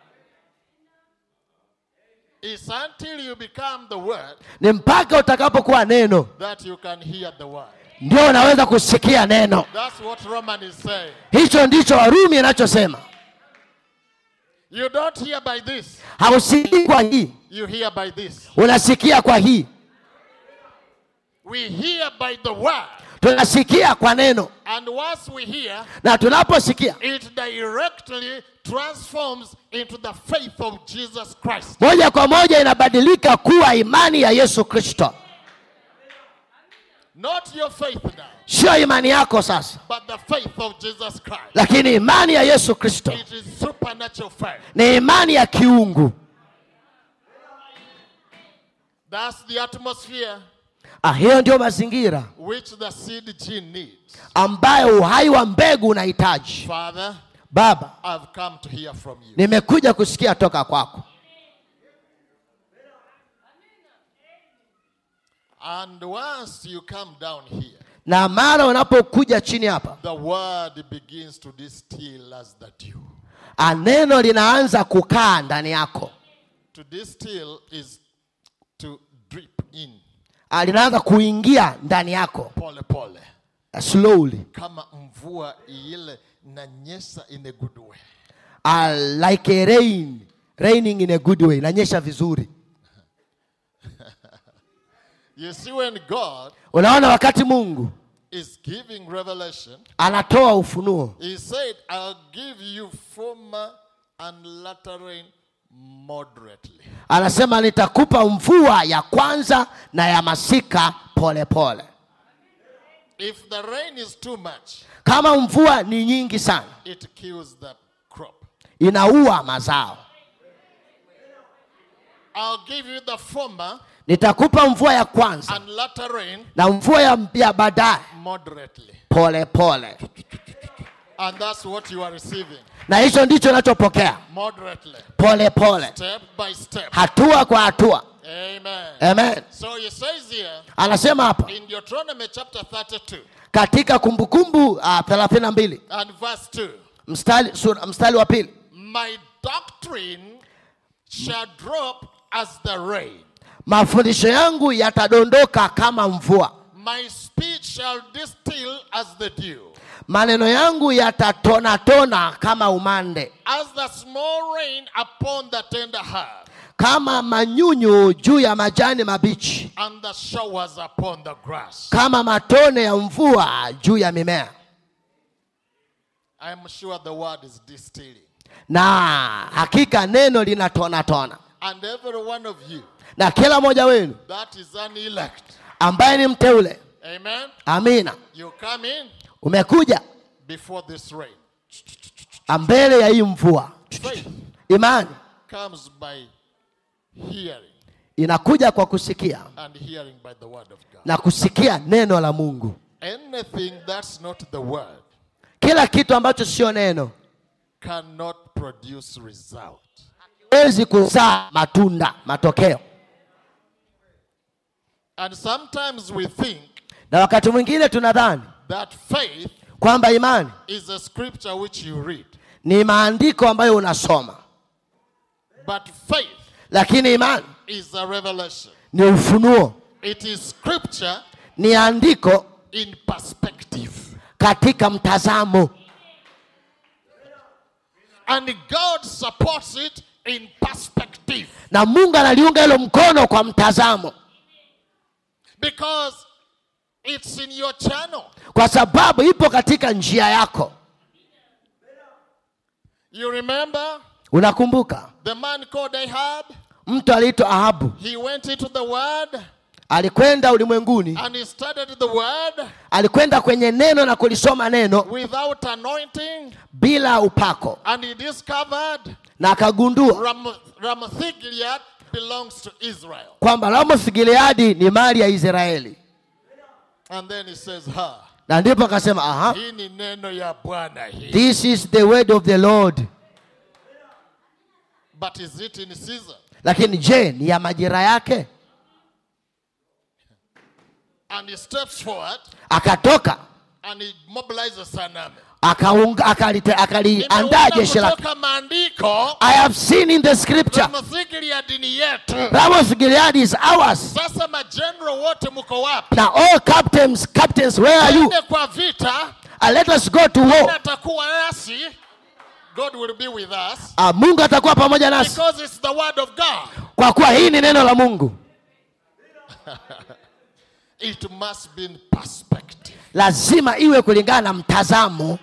It's until you become the word ni mpaka utakapokuwa neno that you can hear the word. ndio unaweza kusikia neno That's what Roman is saying. hicho ndicho warumi inachosema You don't hear by this, hausikii kwa hii you hear by this. unasikia kwa hii We hear by the word, tunasikia kwa neno and once we hear, na tunaposikia it directly transforms into the faith of Jesus Christ. moja kwa moja inabadilika kuwa imani ya yesu kristo Not your faith now, sio imani yako sasa but the faith of Jesus Christ. lakini imani ya yesu kristo It is supernatural faith. ni imani ya kiungu That's the atmosphere ah, hiyo ndio mazingira which the seed gene needs. ambayo uhai wa mbegu unahitaji Father, baba I've come to hear from you. nimekuja kusikia toka kwako And once you come down here, na mara unapokuja chini hapa the word begins to distill as the dew. ah, neno linaanza kukaa ndani yako To distill is to drip in Ah, linaanza kuingia ndani yako pole pole. ah, slowly Kama mvua ile inanyesha in a good way. ah, like a rain raining in a good way inanyesha vizuri You see, when God unaona wakati mungu is giving revelation, anatoa ufunuo He said, I'll give you former and latter rain moderately. anasema nitakupa mvua ya kwanza na ya masika polepole pole. If the rain is too much, kama mvua ni nyingi sana it kills the crop. inaua mazao I'll give you the former nitakupa mvua ya kwanza and latter rain na mvua ya, ya baadaye moderately. pole pole And that's what you are receiving. na hicho ndicho unachopokea Moderately. pole pole Step by step. hatua kwa hatua Amen. amen So he says here anasema hapa in Deuteronomy chapter 32 katika kumbukumbu uh, thelathini na mbili and verse 2 mstari, sura- mstari wa pili My doctrine shall drop as the rain, mafundisho yangu yatadondoka kama mvua my speech shall distill as the dew. maneno yangu yatatonatona kama umande As the small rain upon the tender herb, kama manyunyu juu ya majani mabichi and the showers upon the grass. kama matone ya mvua juu ya mimea I am sure the word is distilling. na hakika neno linatonatona And every one of you na kila mmoja wenu that is an elect, ambaye ni mteule amen, amina you come in umekuja before this rain. mbele ya hii mvua Faith imani comes by hearing, inakuja kwa kusikia and hearing by the word of God. na kusikia neno la mungu Anything that's not the word kila kitu ambacho sio neno cannot produce result. wezi kuzaa matunda matokeo And sometimes we think na wakati mwingine tunadhani that faith kwamba imani is a scripture which you read. ni maandiko ambayo unasoma But faith lakini imani is a revelation. ni ufunuo It is scripture ni andiko in perspective. katika mtazamo And God supports it in perspective. na mungu analiunga hilo mkono kwa mtazamo Because it's in your channel. kwa sababu ipo katika njia yako You remember unakumbuka the man called Ahab? mtu aliitwa ahabu He went into the word alikwenda ulimwenguni and he studied the word alikwenda kwenye neno na kulisoma neno without anointing bila upako and he discovered na akagundua Ram- Ramoth Gilead belongs to Israel. kwamba ramoth gileadi ni mali ya israeli And then he says, Ha, na ndipo akasema aha hii ni neno ya Bwana hii. this is the word of the lord But is it in season? lakini je ni ya majira yake And he steps forward akatoka and he mobilizes an army. akaunga- akalite- akaliandaa Nimeona jeshi lake kutoka maandiko i have seen in the scripture Ramothigili ya dini yetu. Ramos Gilead is ours Sasa majenerali wote mko wapi? now all captains captains where are you Twende kwa vita, uh, let us go to war atakuwa nasi. God will be with us uh, mungu atakuwa pamoja nasi because it's the word of God. kwa kuwa hii ni neno la mungu It must be in perspective. lazima iwe kulingana na mtazamo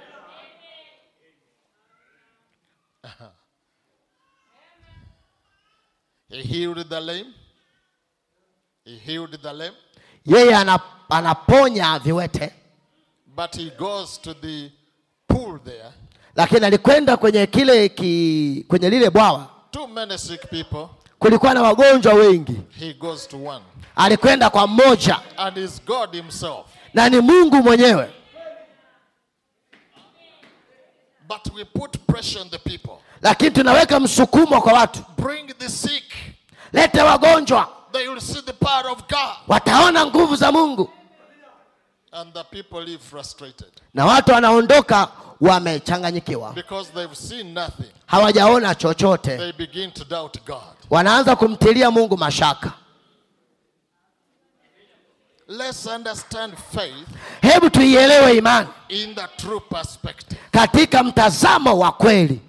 He healed the lame. He healed the lame. yeye ana, anaponya viwete But he goes to the pool there. lakini alikwenda kwenye kile ki, kwenye lile bwawa Too many sick people. kulikuwa na wagonjwa wengi He goes to one. alikwenda kwa mmoja And it's God himself. na ni mungu mwenyewe But we put pressure on the people. lakini tunaweka msukumo kwa watu Bring the sick. lete wagonjwa They will see the power of God. wataona nguvu za mungu And the people live frustrated na watu wanaondoka wamechanganyikiwa because they've seen nothing. hawajaona chochote They begin to doubt God. wanaanza kumtilia mungu mashaka Let's understand faith hebu tuielewe imani in the true perspective. katika mtazamo wa kweli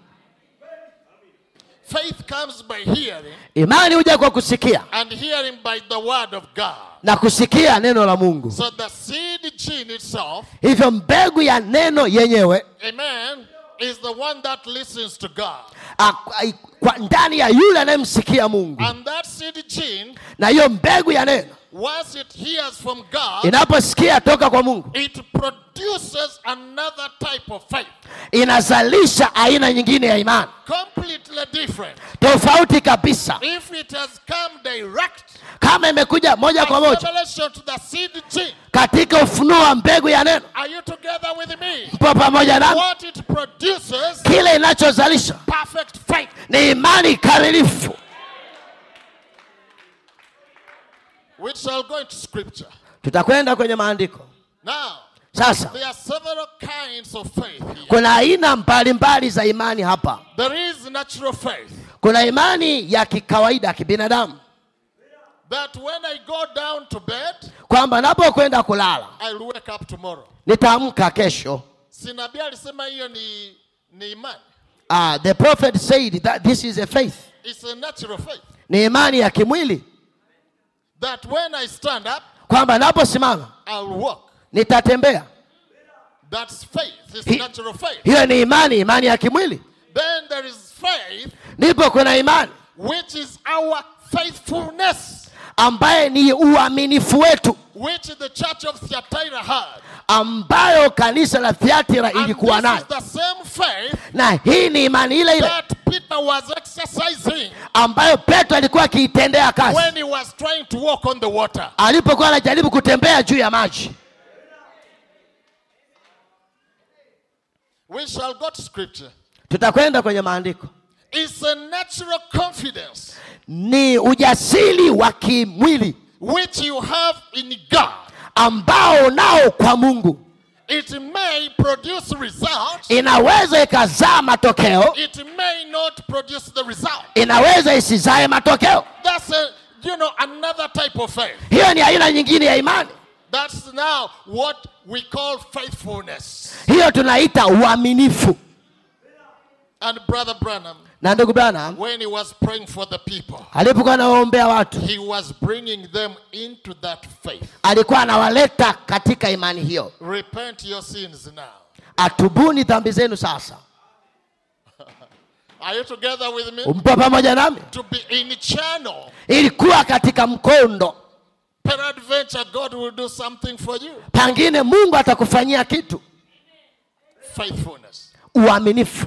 Faith comes by hearing, imani huja kwa kusikia and hearing by the word of God. na kusikia neno la mungu So the seed gene itself, hivyo mbegu ya neno yenyewe amen, is the one that listens to God. a- a- kwa ndani ya yule anayemsikia mungu And that seed gene, na hiyo mbegu ya neno once it hears from God, inaposikia toka kwa mungu it produces another type of faith, inazalisha aina nyingine ya imani completely different. tofauti kabisa If it has come direct kama imekuja moja kwa by moja revelation to the seed gene, katika ufunuo wa mbegu ya neno are you together with me? mpo pamoja nami What it produces, kile inachozalisha perfect faith. ni imani kamilifu We shall go into scripture. tutakwenda kwenye maandiko Now, sasa there are several kinds of faith here. kuna aina mbalimbali za imani hapa There is natural faith kuna imani ya kikawaida ya kibinadamu that when I go down to bed, kwamba napokwenda kulala I'll wake up tomorrow. nitaamka kesho Si nabii alisema hiyo ni, ni imani. uh, the prophet said that this is a faith It's a natural faith. ni imani ya kimwili That when I stand up, kwamba naposimama I'll walk. nitatembea That's faith. It's He- natural faith. hiyo ni imani imani ya kimwili Then there is faith, ndipo kuna imani which is our faithfulness, ambaye ni uaminifu wetu which the church of Thyatira had. ambayo kanisa la thiatira And ilikuwa this is nayo the same faith na hii ni imani ile ile that Peter was exercising ambayo petro alikuwa akiitendea kazi when he was trying to walk on the water. alipokuwa anajaribu kutembea juu ya maji We shall go to scripture. tutakwenda kwenye maandiko It's a natural confidence ni ujasiri wa kimwili which you have in God. ambao nao kwa mungu It may produce results, inaweza ikazaa matokeo it may not produce the result. inaweza isizae matokeo That's a you know another type of faith. hiyo ni aina nyingine ya imani That's now what we call faithfulness. hiyo tunaita uaminifu And Brother Branham, na ndugu bana when he was praying for the people, alipokuwa anawaombea watu he was bringing them into that faith. alikuwa anawaleta katika imani hiyo Repent your sins now. atubuni dhambi zenu sasa Are you together with me? umpo pamoja nami To be in channel. ilikuwa katika mkondo Peradventure, God will do something for you. pengine mungu atakufanyia kitu Faithfulness. uaminifu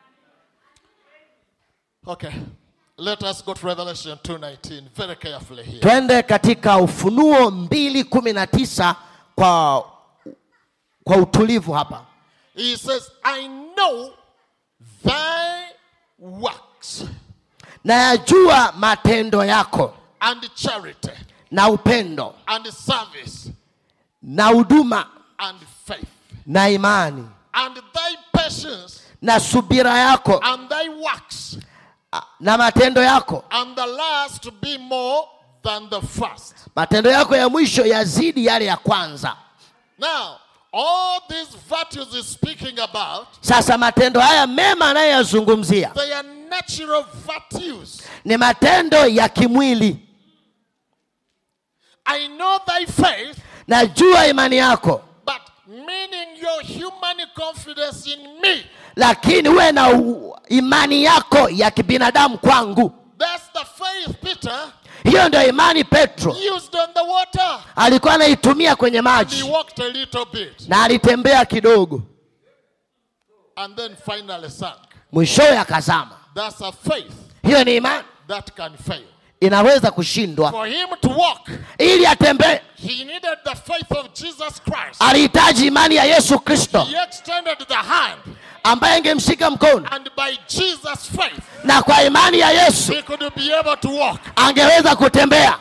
Okay. Let us go to Revelation 2:19 very carefully here. twende katika ufunuo mbili kumi na tisa kwa, kwa utulivu hapa He says, I know thy work. works nayajua matendo yako and charity na upendo and service na huduma and faith na imani and thy patience na subira yako and thy works na matendo yako and the last to be more than the first. matendo yako ya mwisho yazidi yale ya kwanza Now, all these virtues he's speaking about, sasa matendo haya mema anayoyazungumzia they are natural virtues. ni matendo ya kimwili I know thy faith, najua imani yako but meaning your human confidence in me. lakini uwe na u- imani yako ya kibinadamu kwangu That's the faith Peter hiyo ndio imani petro used on the water. alikuwa anaitumia kwenye He maji walked a little bit na alitembea kidogo and then finally sank. mwishowe akazama That's a faith hiyo ni imani that can fail. inaweza kushindwa For him to walk, ili atembee he needed the faith of Jesus Christ. alihitaji imani ya yesu kristo He extended the hand, ambaye angemshika mkono and by Jesus' faith, na kwa imani ya yesu he could be able to walk. angeweza kutembea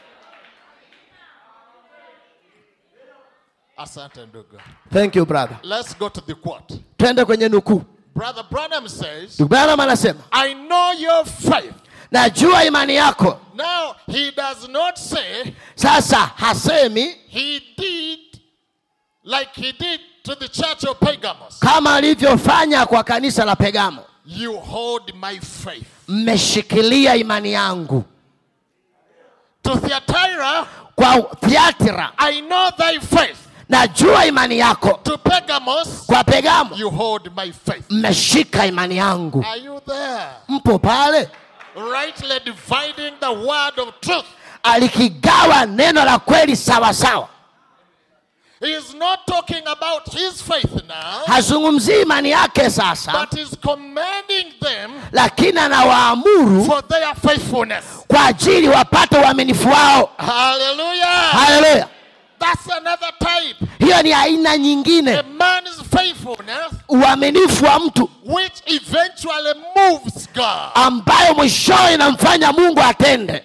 Asante ndugu. thank you brother Let's go to the quote. twende kwenye nukuu Brother Branham says, ndugu branham anasema I know your faith. najua imani yako Now, he does not say sasa hasemi he did like he did to the church of Pergamos. kama alivyofanya kwa kanisa la pegamo You hold my faith. mmeshikilia imani yangu To Thyatira, kwa thiatira I know thy faith. najua imani yako To Pergamos, kwa pegamo you hold my faith. mmeshika imani yangu Are you there? mpo pale Rightly dividing the word of truth. alikigawa neno la kweli sawa sawa He is not talking about his faith now, hazungumzii imani yake sasa but is commanding them lakini anawaamuru for their faithfulness. kwa ajili wapate uaminifu wao Hallelujah. haleluya That's another type. hiyo ni aina A nyingine man's faithfulness, uaminifu wa mtu which eventually moves God. ambayo mwishowe inamfanya mungu atende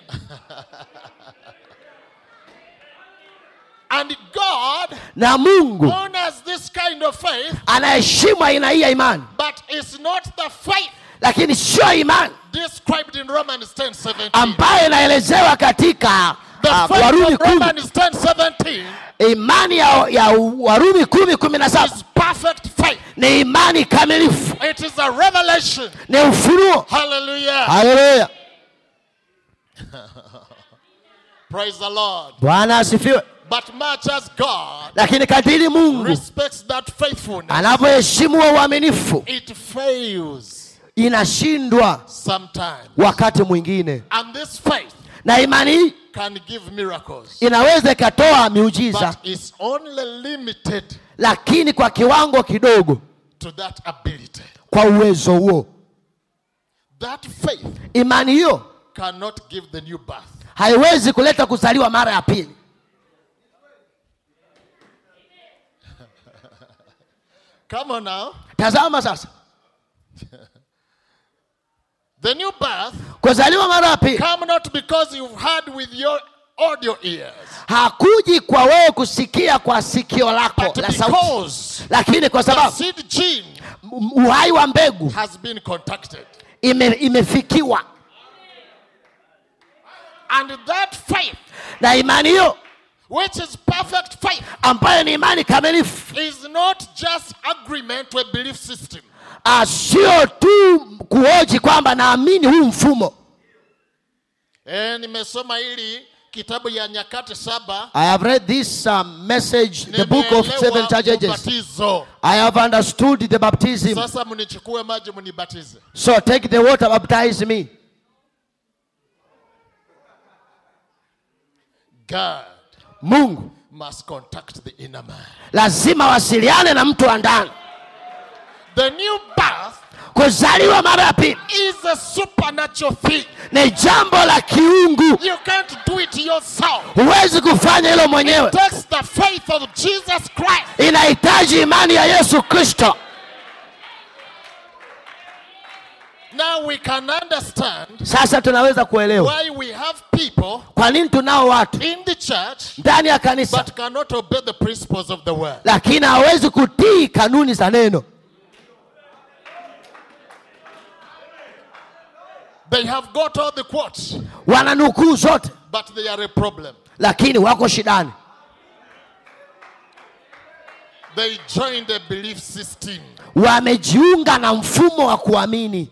And God na mungu honors this kind of faith, anaheshimu aina hii ya imani but it's not the faith lakini sio imani described in Romans 10 17. ambayo inaelezewa katika The uh, faith warumi of kumi Romans 10 17 imani ya, ya warumi kumi kumi na saba is perfect faith. ni imani kamilifu It is a revelation. ni ufunuo Hallelujah. haleluya Praise the Lord. bwana asifiwe But much as God lakini kadiri mungu respects that faithfulness, anavyoheshimu wa uaminifu it fails inashindwa sometimes. wakati mwingine And this faith na imani hii can give miracles, inaweza ikatoa miujiza but it's only limited lakini kwa kiwango kidogo to that ability. kwa uwezo huo That faith imani hiyo cannot give the new birth. haiwezi kuleta kuzaliwa mara ya pili Come on now. tazama sasa The new birth kuzaliwa mara ya pili come not because you've heard with your audio ears, hakuji kwa wewe kusikia kwa sikio lako but la sauti because lakini kwa the sababu seed gene m- uhai wa mbegu has been contacted. ime, imefikiwa And that faith, na imani hiyo which is perfect faith, ambayo ni imani kamilifu is not just agreement to a belief system. Ah, sio tu kuoji kwamba naamini huu mfumo Eh, nimesoma hili kitabu ya nyakati saba I have read this um, message, the book of seven nimeelewa church ages. ubatizo. I have understood the baptism. Sasa mnichukue maji mnibatize. So take the water, baptize me. God Mungu must contact the inner man. lazima wasiliane na mtu wa ndani. The new birth Kuzaliwa mara ya pili is a supernatural thing. ni jambo la kiungu, You can't do it yourself. huwezi kufanya hilo mwenyewe. It takes the faith of Jesus Christ. Inahitaji imani ya Yesu Kristo. now we can understand sasa tunaweza kuelewa why we have people kwa nini tunao watu in the church ndani ya kanisa but cannot obey the principles of the word. lakini hawezi kutii kanuni za neno They have got all the quotes, wana nukuu zote but they are a problem. lakini wako shidani They joined a belief system. wamejiunga na mfumo wa kuamini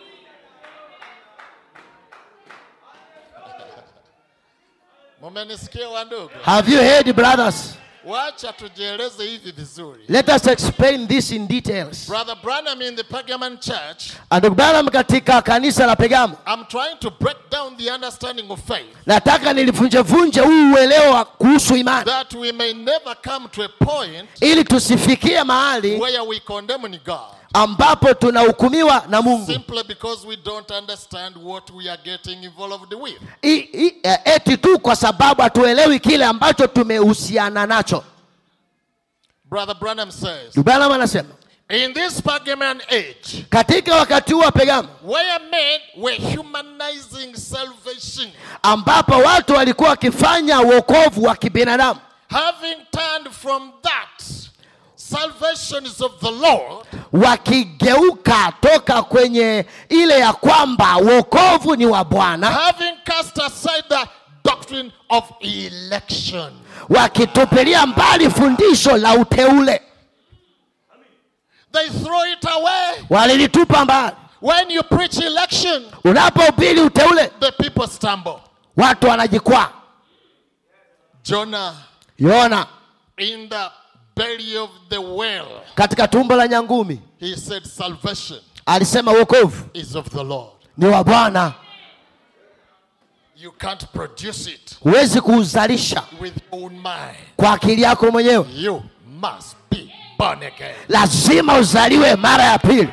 Mumenisikia wandugu? have you heard brothers Wacha tujieleze hivi vizuri. let us explain this in details Brother Branham in the Pergamon church, ndugu Branham katika kanisa la pegamo I'm trying to break down the understanding of faith nataka nilivunjevunje huu uelewa kuhusu imani that we may never come to a point ili tusifikie mahali where we condemn God ambapo tunahukumiwa na mungu simply because we don't understand what we are getting involved with. I, i, eh, eti tu kwa sababu hatuelewi kile ambacho tumehusiana nacho Brother Branham says, Ndugu Branham anasema in this Pergamon age, katika wakati huu wa pegamo where men were humanizing salvation, ambapo watu walikuwa wakifanya uokovu wa kibinadamu having turned from that, salvation is of the Lord, wakigeuka toka kwenye ile ya kwamba uokovu ni wa bwana having cast aside the doctrine of election. wakitupilia mbali fundisho la uteule They throw it away. walilitupa mbali When you preach election, unapohubiri uteule the people stumble. watu wanajikwaa Jonah yona in the belly of the whale, katika tumbo la nyangumi he said, Salvation alisema uokovu is of the Lord. ni wa bwana You can't produce it huwezi kuuzalisha with your own mind. kwa akili yako mwenyewe You must be born again. lazima uzaliwe mara ya pili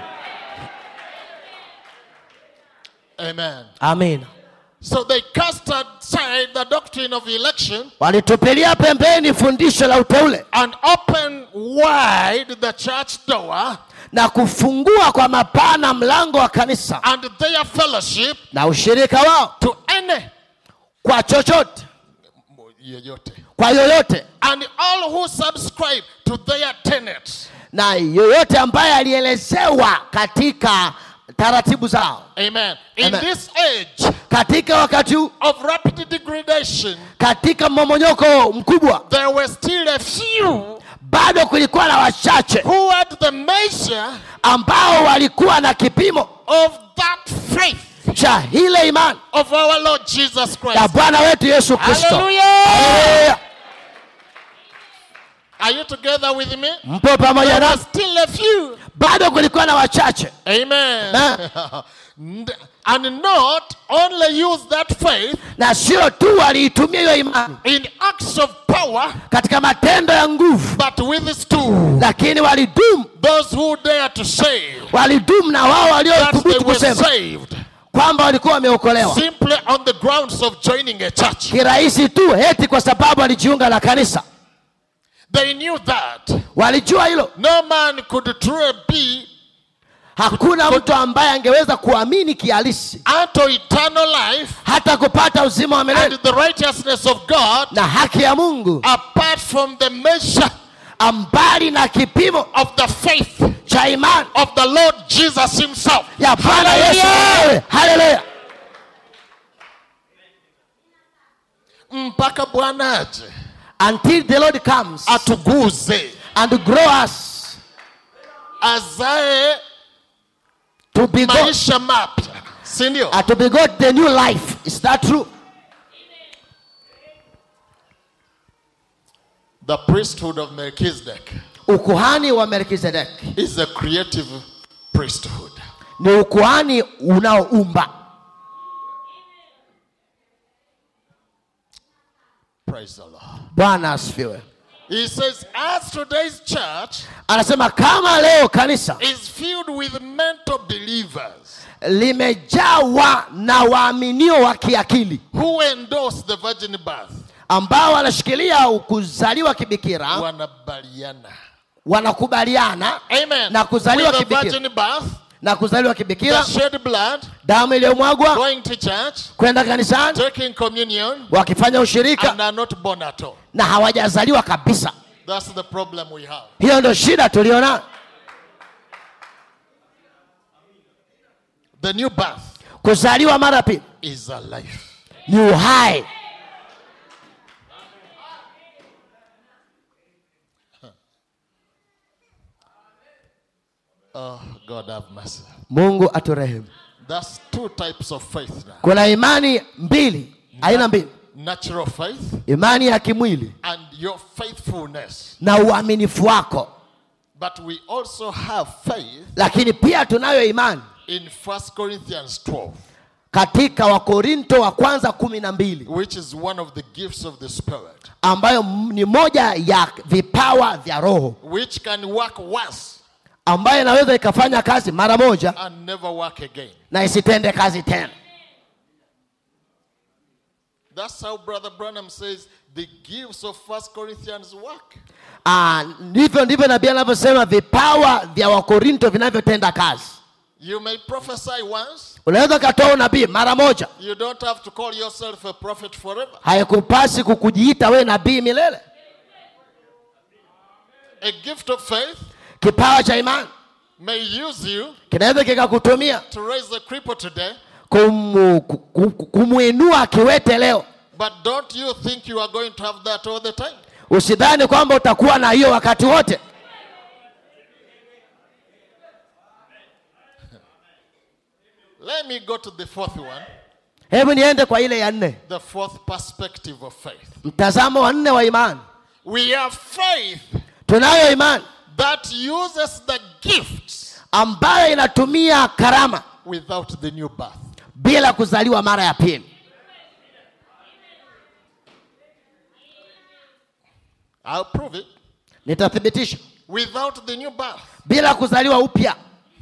Amen. amina So they cast aside the doctrine of election walitupilia pembeni fundisho la uteule and opened wide the church door na kufungua kwa mapana mlango wa kanisa and their fellowship na ushirika wao to any kwa chochote yoyote. kwa yoyote And all who subscribe to their tenets. na yoyote ambaye alielezewa katika taratibu zao Amen. In Amen. this age katika wakati huu of rapid degradation, katika mmomonyoko mkubwa there were still a few bado kulikuwa na wachache who had the measure ambao walikuwa na kipimo of that faith cha ile imani of our Lord Jesus ya Christ. bwana wetu yesu kristo Hallelujah. Haleluya. Are you together with me? mpo pamoja There na were still a few. bado kulikuwa na wachache Amen. Ah. N- and not only use that faith na sio tu waliitumia hiyo imani in acts of power, katika matendo ya nguvu but with stool. lakini walidumu Those who dare to say walidumu na wao that they waliothubutu were kusema saved kwamba walikuwa wameokolewa simply on the grounds of joining a church. kirahisi tu heti kwa sababu walijiunga na kanisa They knew that walijua hilo no man could truly be hakuna mtu ambaye angeweza kuamini kihalisi unto eternal life hata kupata uzima wa milele and the righteousness of God na haki ya mungu apart from the measure ambali na kipimo of the faith cha imani of the Lord Jesus Himself. ya bwana yesu Hallelujah. mwenyewe haleluya mpaka Bwana aje until the lord comes atuguze and grow us azae to be God, maisha mapya, si ndio? uh, to be God the new life is that true The priesthood of Melchizedek ukuhani wa melkizedeki is a creative priesthood. ni ukuhani unaoumba Praise the Lord. bwana asifiwe He says, as today's church anasema kama leo kanisa is filled with mental believers limejawa na waaminio wa kiakili who endorse the virgin birth, ambao wanashikilia kuzaliwa kibikira wanabaliana. wanakubaliana Amen. Na kuzaliwa with the kibikira. virgin birth, na kuzaliwa the kibikira shed blood, damu iliyomwagwa going to church, kwenda kanisani taking communion, wakifanya ushirika and are not born at all. na hawajazaliwa kabisa That's the problem we have. hiyo ndio shida tuliona The new birth kuzaliwa mara pili is a life. ni uhai Oh, God have mercy. mungu aturehemu That's two types of faith now. kuna imani mbili aina mbili Natural faith imani ya kimwili and your faithfulness. na uaminifu wako But we also have faith lakini pia tunayo imani in 1 Corinthians 12, katika wakorinto wa kwanza kumi na mbili which is one of the gifts of the Spirit, ambayo m- ni moja ya vipawa vya roho which can work once ambayo inaweza ikafanya kazi mara moja and never work again. na isitende kazi tena That's how Brother Branham says the gifts of 1 Corinthians work. Ah, ndivyo ndivyo nabii anavyosema vipawa vya wakorinto vinavyotenda kazi You may prophesy once, unaweza ukatoa unabii mara moja you don't have to call yourself a prophet forever. haikupasi kukujiita we nabii milele A gift of faith kipawa cha imani may use you kinaweza kikakutumia to raise a cripple today, kumu, ku- ku- kumwinua kiwete leo but don't you think you are going to have that all the time? usidhani kwamba utakuwa na hiyo wakati wote Let me go to the fourth one, hebu niende kwa ile ya nne the fourth perspective of faith. mtazamo wa nne wa imani We have faith tunayo imani that uses the gifts ambayo inatumia karama without the new birth. bila kuzaliwa mara ya pili I'll prove it. nitathibitisha Without the new birth. bila kuzaliwa upya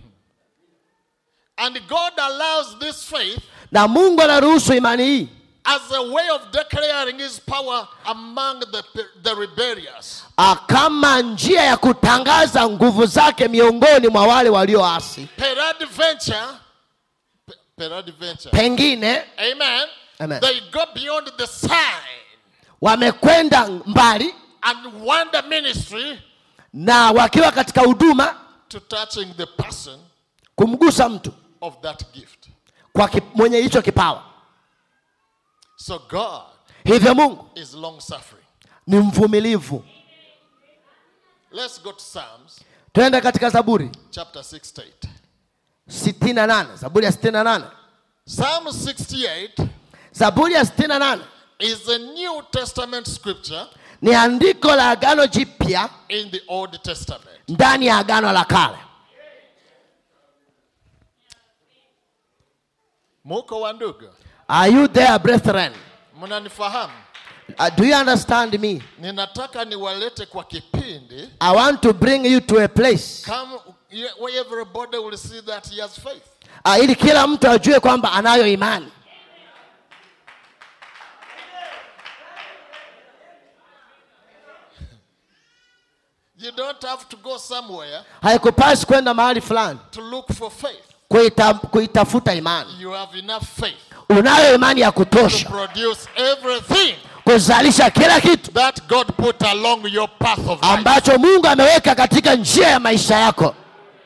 And God allows this faith na mungu anaruhusu imani hii as a way of declaring his power among the, the rebellious. ah, kama njia ya kutangaza nguvu zake miongoni mwa wale walioasi Peradventure, pe- peradventure, pengine amen, Amen. they go beyond the sign wamekwenda mbali and wonder ministry na wakiwa katika huduma to touching the person kumgusa mtu of that gift. kwa ki, mwenye hicho kipawa So God hivyo mungu is long suffering. ni mvumilivu Let's go to Psalms twende katika zaburi chapter 68. 68 zaburi ya 68 Psalm 68 zaburi ya 68 is a New Testament scripture ni andiko la agano jipya in the Old Testament. ndani ya agano la kale Muko wa ndugu, are you there brethren mnanifahamu? uh, do you understand me Ninataka niwalete kwa kipindi i want to bring you to a place come where everybody will see that he has faith. uh, ili kila mtu ajue kwamba anayo imani You don't have to go somewhere haikupasi kwenda mahali fulani to look for faith. kuita, kuitafuta imani You have enough faith unayo imani ya to kutosha produce everything kuzalisha kila kitu that God put along your path of life. ambacho mungu ameweka katika njia ya maisha yako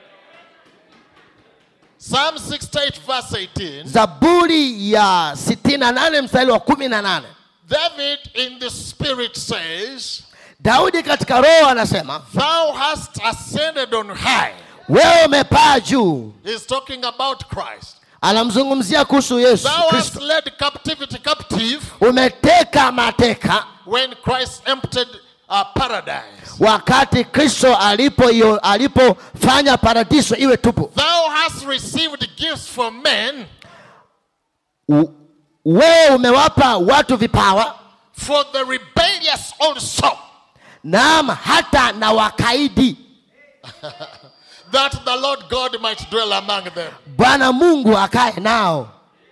Psalm 68 verse 18. zaburi ya 68 mstari wa 18 David in the spirit says, daudi katika roho anasema Thou hast ascended on high. wewe umepaa juu He's talking about Christ. anamzungumzia kuhusu yesu Thou hast kristo led captivity captive umeteka mateka when Christ emptied uh, paradise. wakati kristo alipo iyo- alipofanya paradiso iwe tupu Thou hast received gifts from men U- wewe umewapa watu vipawa for the rebellious also, naam hata na wakaidi that the Lord God might dwell among them. bwana mungu akae nao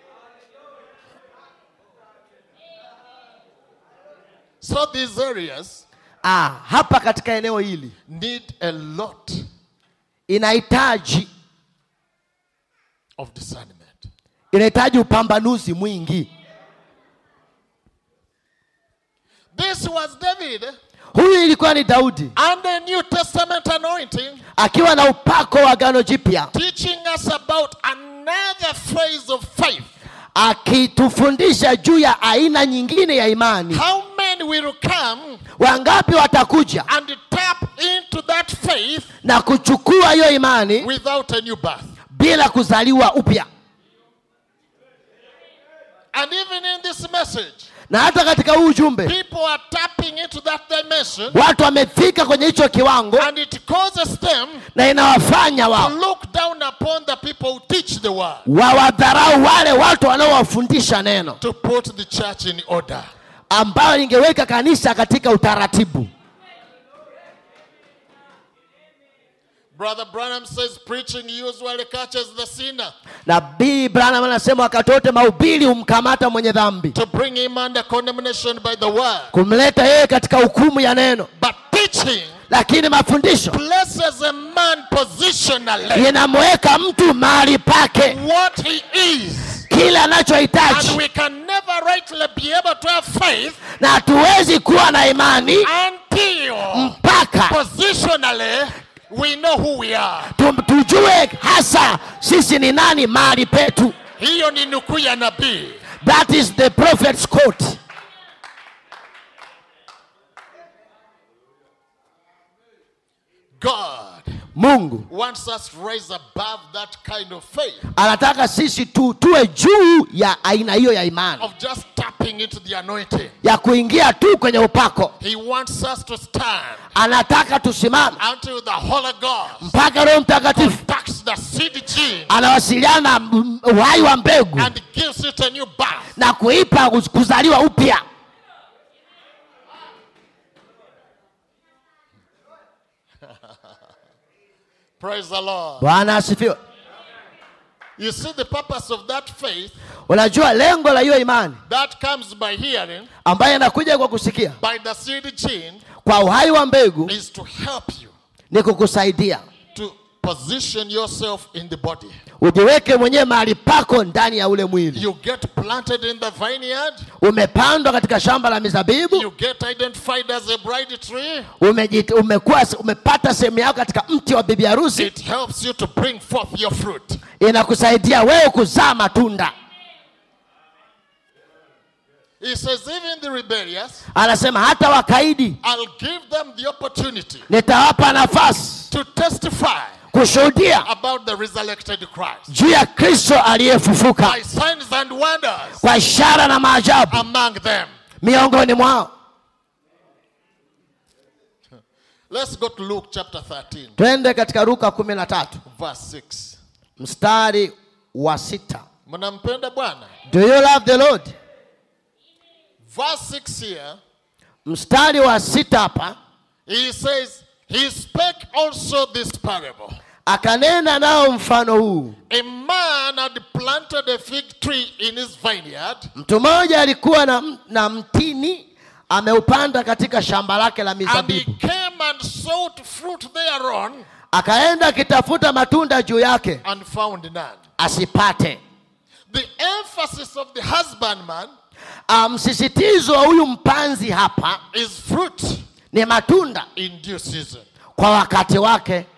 So these areas ah, hapa katika eneo hili need a lot inahitaji of discernment. inahitaji upambanuzi mwingi This was David huyu ilikuwa ni daudi under New Testament anointing akiwa na upako wa gano jipya teaching us about another phase of faith. akitufundisha juu ya aina nyingine ya imani How many will come wangapi watakuja and tap into that faith na kuchukua hiyo imani without a new birth? bila kuzaliwa upya And even in this message, na hata katika huu ujumbe people are tapping into that dimension watu wamefika kwenye hicho kiwango and it causes them na inawafanya to wao look down upon the people who teach the word, wawadharau wale watu wanaowafundisha neno to put the church in order. ambayo ingeweka kanisa katika utaratibu Brother Branham says preaching usually catches the sinner nabii branham anasema wakati wote mahubiri humkamata mwenye dhambi to bring him under condemnation by the word. kumleta yeye katika hukumu ya neno But teaching lakini mafundisho places a man positionally inamweka mtu mahali pake what he is. kile And anachohitaji we can never rightly be able to have faith na hatuwezi kuwa na imani until mpaka positionally we know who we are. tu- tujue hasa sisi ni nani mahali petu Hiyo ni nukuu ya nabii. that is the prophet's quote God mungu wants us to rise above that kind of faith anataka sisi tu tuwe juu ya aina hiyo ya imani of just tapping into the anointing. ya kuingia tu kwenye upako He wants us to stand anataka tusimame until the Holy Ghost mpaka roho mtakatifu contacts the seed gene anawasiliana na m- uhai wa mbegu and gives it a new birth. na kuipa kuz- kuzaliwa upya Praise the Lord. bwana asifiwe You see the purpose of that faith unajua lengo la hiyo imani that comes by hearing ambayo inakuja kwa kusikia by the seed gene kwa uhai wa mbegu is to help you ni kukusaidia to position yourself in the body. ujiweke mwenyewe mahali pako ndani ya ule mwili You get planted in the vineyard. umepandwa katika shamba la mizabibu You get identified as a bride tree. umejit, umekuwa, umepata sehemu yako katika mti wa bibi harusi It helps you to bring forth your fruit. inakusaidia wewe kuzaa matunda He says, even the rebellious, anasema hata wakaidi I'll give them the opportunity nitawapa nafasi to testify kushuhudia about the resurrected Christ juu ya kristo aliyefufuka by signs and wonders kwa ishara na maajabu among them. miongoni mwao Let's go to Luke chapter 13, twende katika luka kumi na tatu verse 6. mstari wa sita Mnampenda Bwana? do you love the lord Verse 6 here, mstari wa sita hapa he says, He spake also this parable. akanena nao mfano huu A man had planted a fig tree in his vineyard mtu mmoja alikuwa na, m- na mtini ameupanda katika shamba lake la and he mizabibu came and sought fruit thereon akaenda akitafuta matunda juu yake and found none. asipate The emphasis of the husbandman Ah, msisitizo wa huyu mpanzi hapa is fruit ni matunda in due season, kwa wakati wake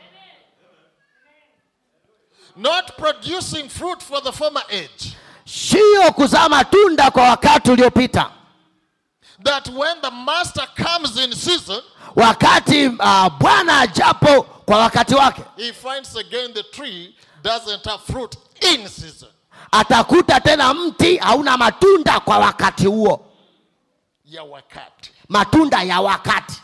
not producing fruit for the former age. sio kuzaa matunda kwa wakati uliopita That when the master comes in season, wakati uh, bwana ajapo kwa wakati wake he finds again the tree doesn't have fruit in season. atakuta tena mti hauna matunda kwa wakati huo Ya wakati. matunda ya wakati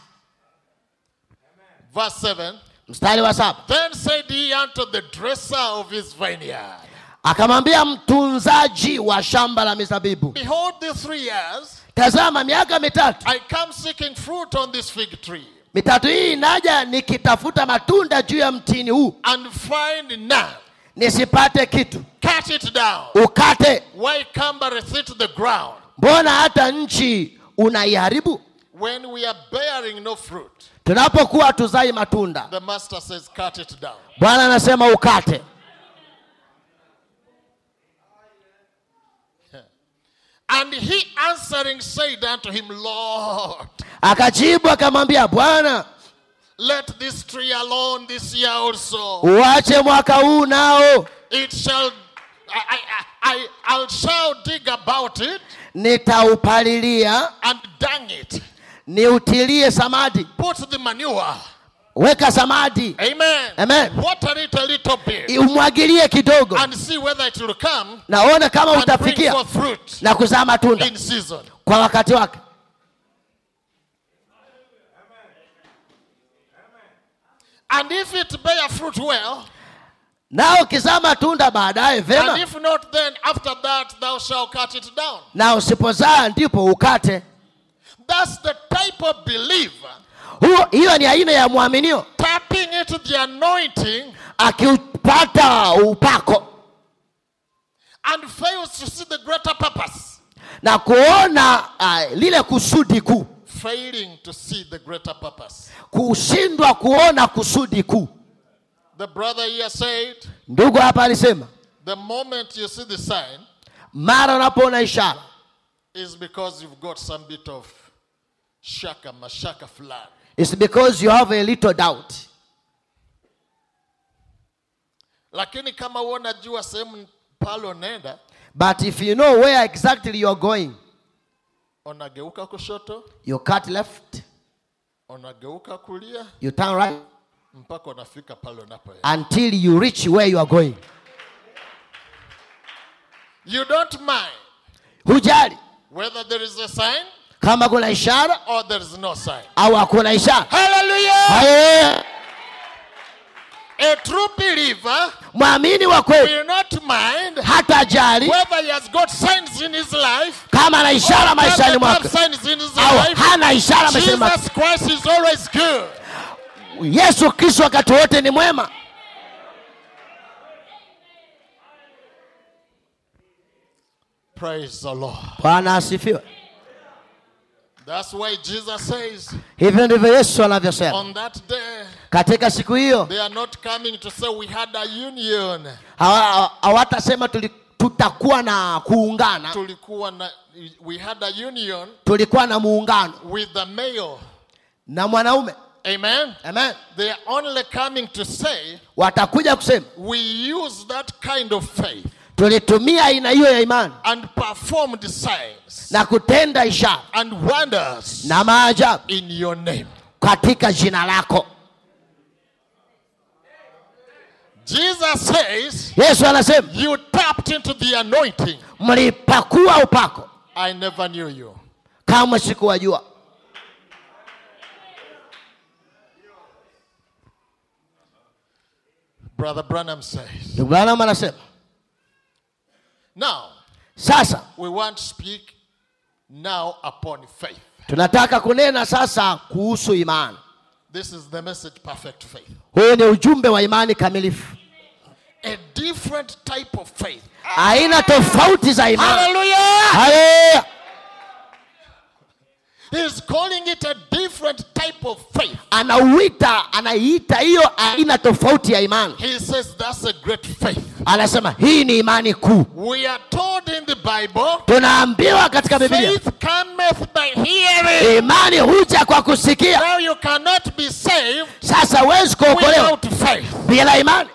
Verse 7 mstari wa saba Then said he unto the dresser of his vineyard, akamwambia mtunzaji wa shamba la mizabibu Behold, these three years tazama miaka mitatu I come seeking fruit on this fig tree, mitatu hii inaja nikitafuta matunda juu ya mtini huu and find none. nisipate kitu Cut it down. ukate Why cumbereth it the ground mbona hata nchi unaiharibu when we are bearing no fruit? tunapokuwa tuzai matunda The master says, Cut it down. bwana anasema ukate And he answering said unto him, Lord, akajibu akamwambia bwana let this tree alone this year also. uache mwaka huu nao It shall, I, I, I, I shall dig about it nitaupalilia and dung it. niutilie samadi Put the manure. weka samadi Amen. Amen. Water it a little bit umwagilie kidogo and see whether it will come naona kama and bring utafikia forth fruit na kuzaa matunda in season. kwa wakati wake And if it bear fruit well, nao ukizaa matunda baadaye and vema if not, then after that thou shalt cut it down. na usipozaa ndipo ukate That's the type of believer huo hiyo ni aina ya mwaminio tapping into the anointing akiupata upako and fails to see the greater purpose. na kuona uh, lile kusudi kuu Failing to see the greater purpose. kushindwa kuona kusudi kuu The brother here said, ndugu hapa alisema the moment you see the sign mara unapoona ishara is because you've got some bit of shaka, mashaka fulani. It's because you have a little doubt Lakini kama wewe unajua sehemu pale unaenda, but if you know where exactly you're going unageuka kushoto, you cut left unageuka kulia you turn right mpaka unafika pale unapoenda. until you reach where you are going You don't mind hujali whether there is a sign kama kuna ishara or there is no sign. au hakuna ishara Hallelujah! Haleluya. A true believer mwamini wa kweli will not mind hata jali whether he has got signs in his life kama ana ishara or maishani doesn't have mwake signs in his au life. hana ishara maishani mwake Jesus Christ is always good. yesu kristo wakati wote ni mwema Praise the Lord. bwana asifiwe That's why Jesus says hivyo ndivyo yesu anavyosema on that day katika siku hiyo they are not coming to say we had a union. hawa- hawatasema tuli- tutakuwa na kuungana Tulikuwa na, we had a union tulikuwa na muungano with the male. na mwanaume Amen. Amen. They are only coming to say watakuja kusema we use that kind of faith tulitumia aina hiyo ya imani and performed signs na kutenda ishara and wonders na maajabu in your name. katika jina lako Jesus says yesu anasema you tapped into the anointing. mlipakua upako I never knew you. kamwe sikuwajua Brother Branham says. ndugu branham anasema Now, sasa we want to speak now upon faith. tunataka kunena sasa kuhusu imani This is the message perfect faith. huu ni ujumbe wa imani kamilifu A different type of faith. aina tofauti za imani Hallelujah! Haleluya. He's calling it a different type of faith. anauita anaiita hiyo aina tofauti ya imani He says that's a great faith. anasema hii ni imani kuu We are told in the Bible tunaambiwa katika biblia faith cometh by hearing. imani huja kwa kusikia Now you cannot be saved sasa huwezi kuokolewa without faith. bila imani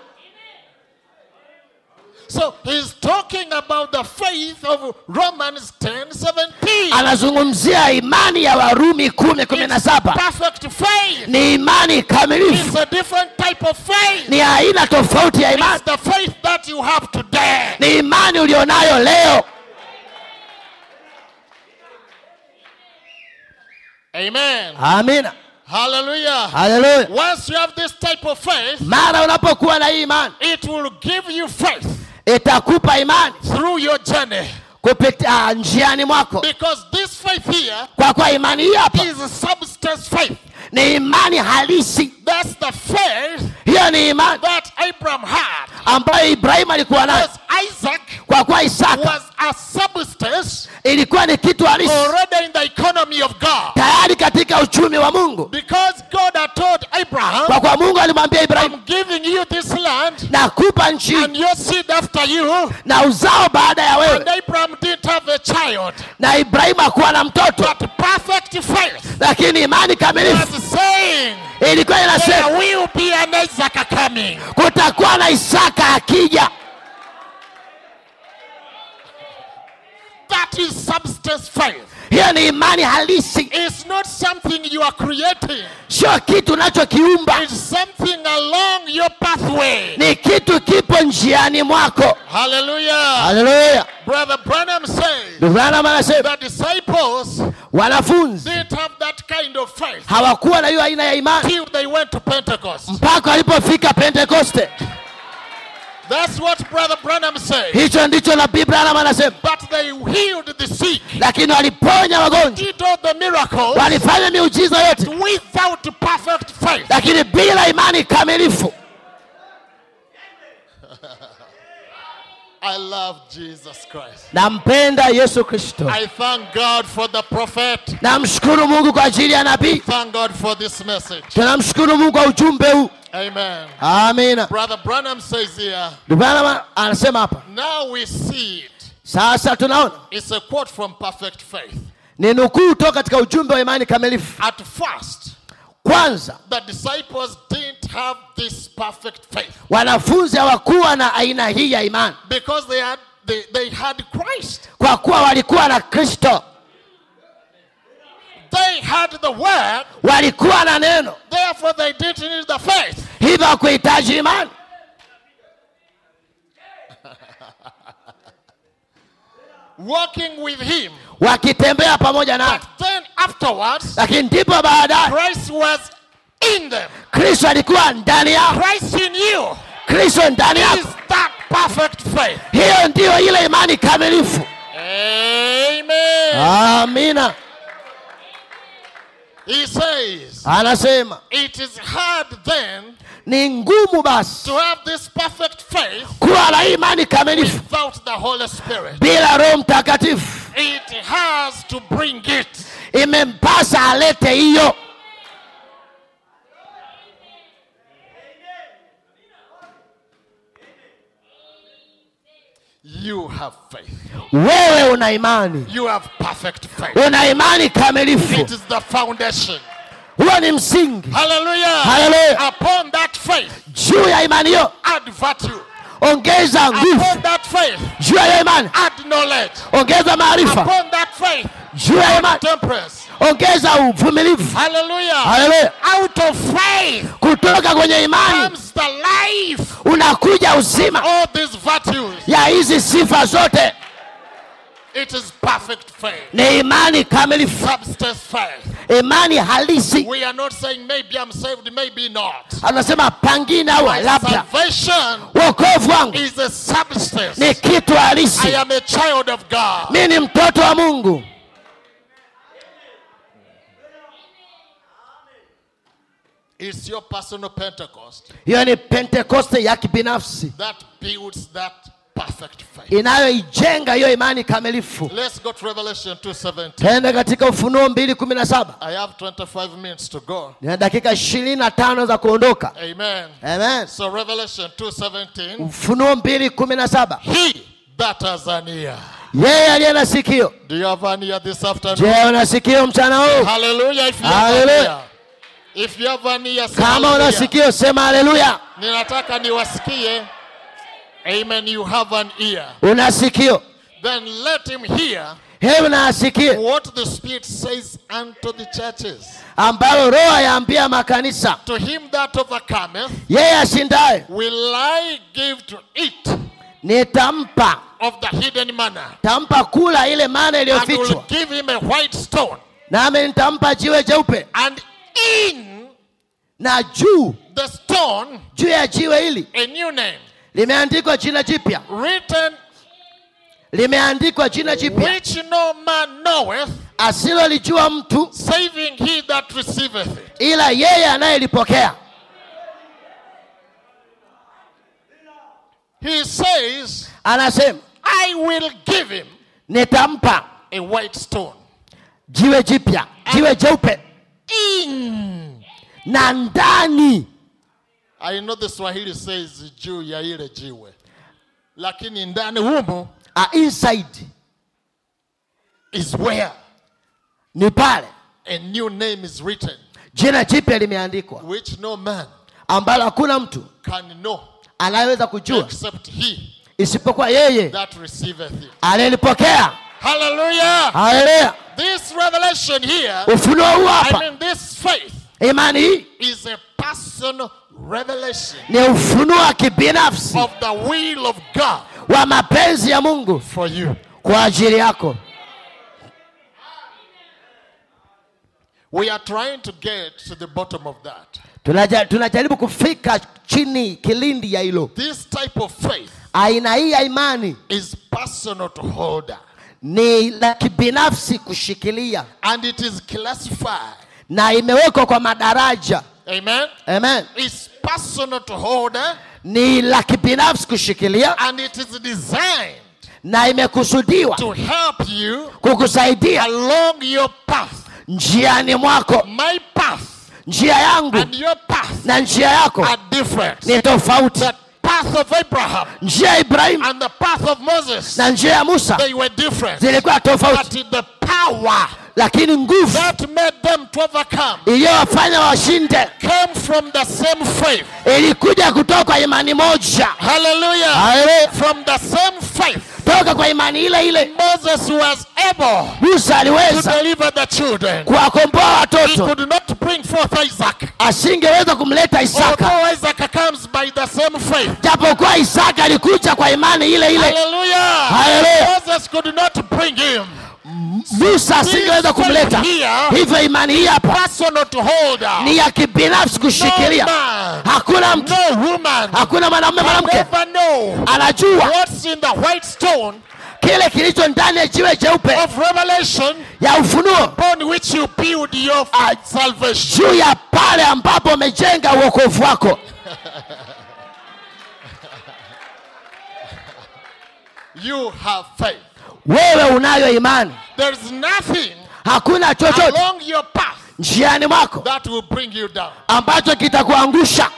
So he's talking about the faith of Romans 10 17. anazungumzia imani ya warumi kumi kumi na It's saba perfect faith. ni imani kamilifu It's a different type of faith. ni aina tofauti ya imani It's the faith that you have today. ni imani ulionayo leo Amen. amina Hallelujah. haleluya Once you have this type of faith, mara unapokuwa na hii imani it will give you faith itakupa imani through your journey. kupitia njiani mwako Because this faith here kwa kuwa imani hii hapa is a substance faith. ni imani halisi That's the faith hiyo ni imani that Abraham had. ambayo ibrahimu alikuwa nayo Because Isaac kwa kuwa isaka was a substance ilikuwa ni kitu halisi already in the economy of God. tayari katika uchumi wa mungu Because God had told Abraham, kwa kuwa mungu alimwambia ibrahimu I'm giving you this land nakupa nchi and your seed after you. na uzao baada ya And wewe Abraham didn't have a a child. na ibrahimu hakuwa na mtoto But perfect faith lakini imani kamilifu was saying ilikuwa inasema there will be an Isaac coming. kutakuwa na isaka akija That is substance faith. hiyo ni imani halisi It's not something you are creating. sio kitu unachokiumba It's something along your pathway. ni kitu kipo njiani mwako Hallelujah. haleluya Brother Branham says Ndugu Branham anasema the disciples wanafunzi didn't have that kind of faith hawakuwa na hiyo aina ya imani till they went to Pentecost. mpaka walipofika pentekoste That's what Brother Branham says. hicho ndicho nabii branham anasema But they healed the sick, lakini waliponya wagonjwa did all the miracles walifanya miujiza yote without perfect faith. lakini bila imani kamilifu I love Jesus Christ. nampenda yesu kristo I thank God for the prophet. namshukuru mungu kwa ajili ya nabii Thank God for this message. tunamshukuru mungu kwa ujumbe huu Amen. amina Brother Branham says here, Ndugu Branham anasema hapa now we see it. sasa tunaona It's a quote from perfect faith. ni nukuu toka katika ujumbe wa imani kamilifu At first, kwanza the disciples didn't have this perfect faith wanafunzi hawakuwa na aina hii ya imani because they had they, they had Christ. kwa kuwa walikuwa na kristo They had the word, walikuwa na neno therefore they didn't need the faith. hivyo hakuhitaji imani Walking with him. wakitembea pamoja naye But then afterwards, lakini ndipo baadaye Christ was in them. kristo alikuwa ndani yao Christ in you kristo ndani is yako that perfect faith. hiyo ndiyo ile imani kamilifu Amen. amina He says, anasema it is hard then ni ngumu basi to have this perfect faith kuwa na imani kamilifu without the Holy Spirit. bila roho mtakatifu It has to bring it. imempasa alete hiyo You have faith. wewe una imani You have perfect faith. una imani kamilifu It is the foundation. huo ni msingi Hallelujah. Hallelujah. Upon that faith, juu ya imani hiyo add virtue. ongeza nguvu Upon that faith, juu ya hiyo imani add knowledge. ongeza maarifa Upon that faith, juu ya hiyo imani temperance. ongeza uvumilivu Hallelujah. haleluya Out of faith kutoka kwenye imani comes the life. unakuja uzima All these virtues. ya hizi sifa zote It is perfect faith. ni imani kamilifu Substance faith. imani halisi We are not saying maybe I'm saved, maybe not. anasema pangine au My labda salvation wokovu wangu is a substance. ni kitu I halisi am a child of God. mi ni mtoto wa mungu It's your personal Pentecost hiyo ni pentekoste ya kibinafsi that builds that perfect faith. inayoijenga hiyo imani kamilifu Let's go to Revelation 2:17. tende katika ufunuo mbili kumi na saba I have 25 minutes to go. nina dakika ishirini na tano za kuondoka Amen. amen So Revelation 2:17. ufunuo mbili kumi na saba He that has an ear. yeye aliye na sikio Do you have an ear this afternoon? je una sikio mchana huu Hallelujah. If you have an Hallelujah. ear. If you have an ear, say kama una hallelujah. sikio sema haleluya Ninataka niwasikie. Amen. You have an ear. una sikio Then let him hear hebu na asikie what the Spirit says unto the churches. ambalo roho ayaambia makanisa To him that overcometh yeye ashindaye will I give to eat nitampa of the hidden manna. tampa kula ile mana And will iliyofichwa give him a white stone. nami nitampa jiwe jeupe And in na juu the stone juu ya jiwe hili a new name limeandikwa jina jipya written limeandikwa jina jipya which no man knoweth asilolijua mtu saving he that receiveth it. ila yeye anayelipokea He says, anasema I will give him nitampa a white stone. jiwe jipya jiwe jeupe In. na ndani I know the Swahili says juu ya ile jiwe. Lakini ndani humo a inside is where ni pale a new name is written, jina jipya limeandikwa which no man ambalo hakuna mtu can know anayeweza kujua except he isipokuwa yeye that receiveth it. aliyelipokea Hallelujah. haleluya This revelation here, ufunuo huu I hapa mean, this faith imani hii is a personal revelation ni ufunuo wa kibinafsi of the will of God wa mapenzi ya mungu for you. kwa ajili yako We are trying to get to the bottom of that. Tunaja, tunajaribu kufika chini kilindi ya hilo This type of faith aina hii ya imani is personal to hold ni la kibinafsi kushikilia and it is classified. na imewekwa kwa madaraja Amen. amen It's personal to hold ni la kibinafsi kushikilia and it is designed na imekusudiwa to help you kukusaidia along your path. njiani mwako My path njia yangu and your path na njia yako are different. ni tofauti The path of Abraham njia ya ibrahimu and the path of Moses, na njia ya musa they were different. zilikuwa tofauti But the power lakini nguvu that made them to overcome iliyowafanya washinde came from the same faith. ilikuja kutoka kwa imani moja Hallelujah. Hallelujah. From the same faith, toka kwa imani ile ile Moses was able musa to aliweza deliver the children. kuwakomboa He watoto could not bring forth Isaac. asingeweza kumleta isaka Although Isaac comes by the same faith. japokuwa isaka alikuja kwa imani ile ile Hallelujah. Hallelujah. Moses could not bring him. musa asingeweza kumleta hivyo imani hii hapa Personal to hold her. ni ya kibinafsi No kushikilia man, hakuna mtu no woman hakuna mwanamume can mwanamke ever know anajua what's in the white stone kile kilicho ndani ya jiwe jeupe of revelation ya ufunuo upon which you build your salvation. juu ya pale ambapo umejenga uokovu wako You have faith. wewe unayo imani There's nothing hakuna chochote along your path njiani mwako that will bring you down. ambacho kitakuangusha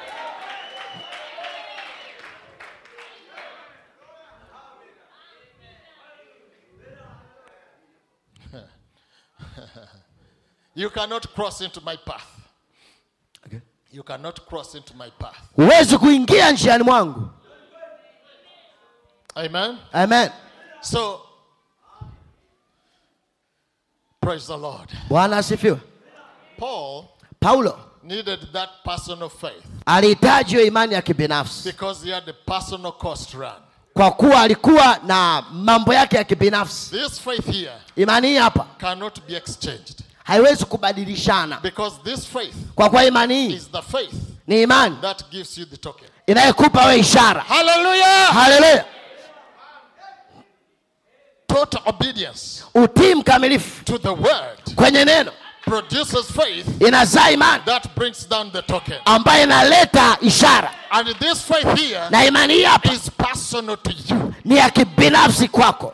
You cannot cross into my path. You cannot cross into my path. huwezi kuingia njiani mwangu Amen. amen So, praise the Lord. bwana asifiwe Paul paulo needed that personal faith alihitaji hiyo imani ya kibinafsi because he had a personal cost run. kwa kuwa alikuwa na mambo yake ya kibinafsi This faith here imani hii hapa cannot be exchanged haiwezi kubadilishana because this faith kwa kuwa imani hii is the faith ni imani that gives you the token. inayokupa we ishara Hallelujah! haleluya Total obedience utii mkamilifu to the word kwenye neno produces faith inazaa imani that brings down the token. ambayo inaleta ishara And this faith here na imani hii hapa is personal to you. ni ya kibinafsi kwako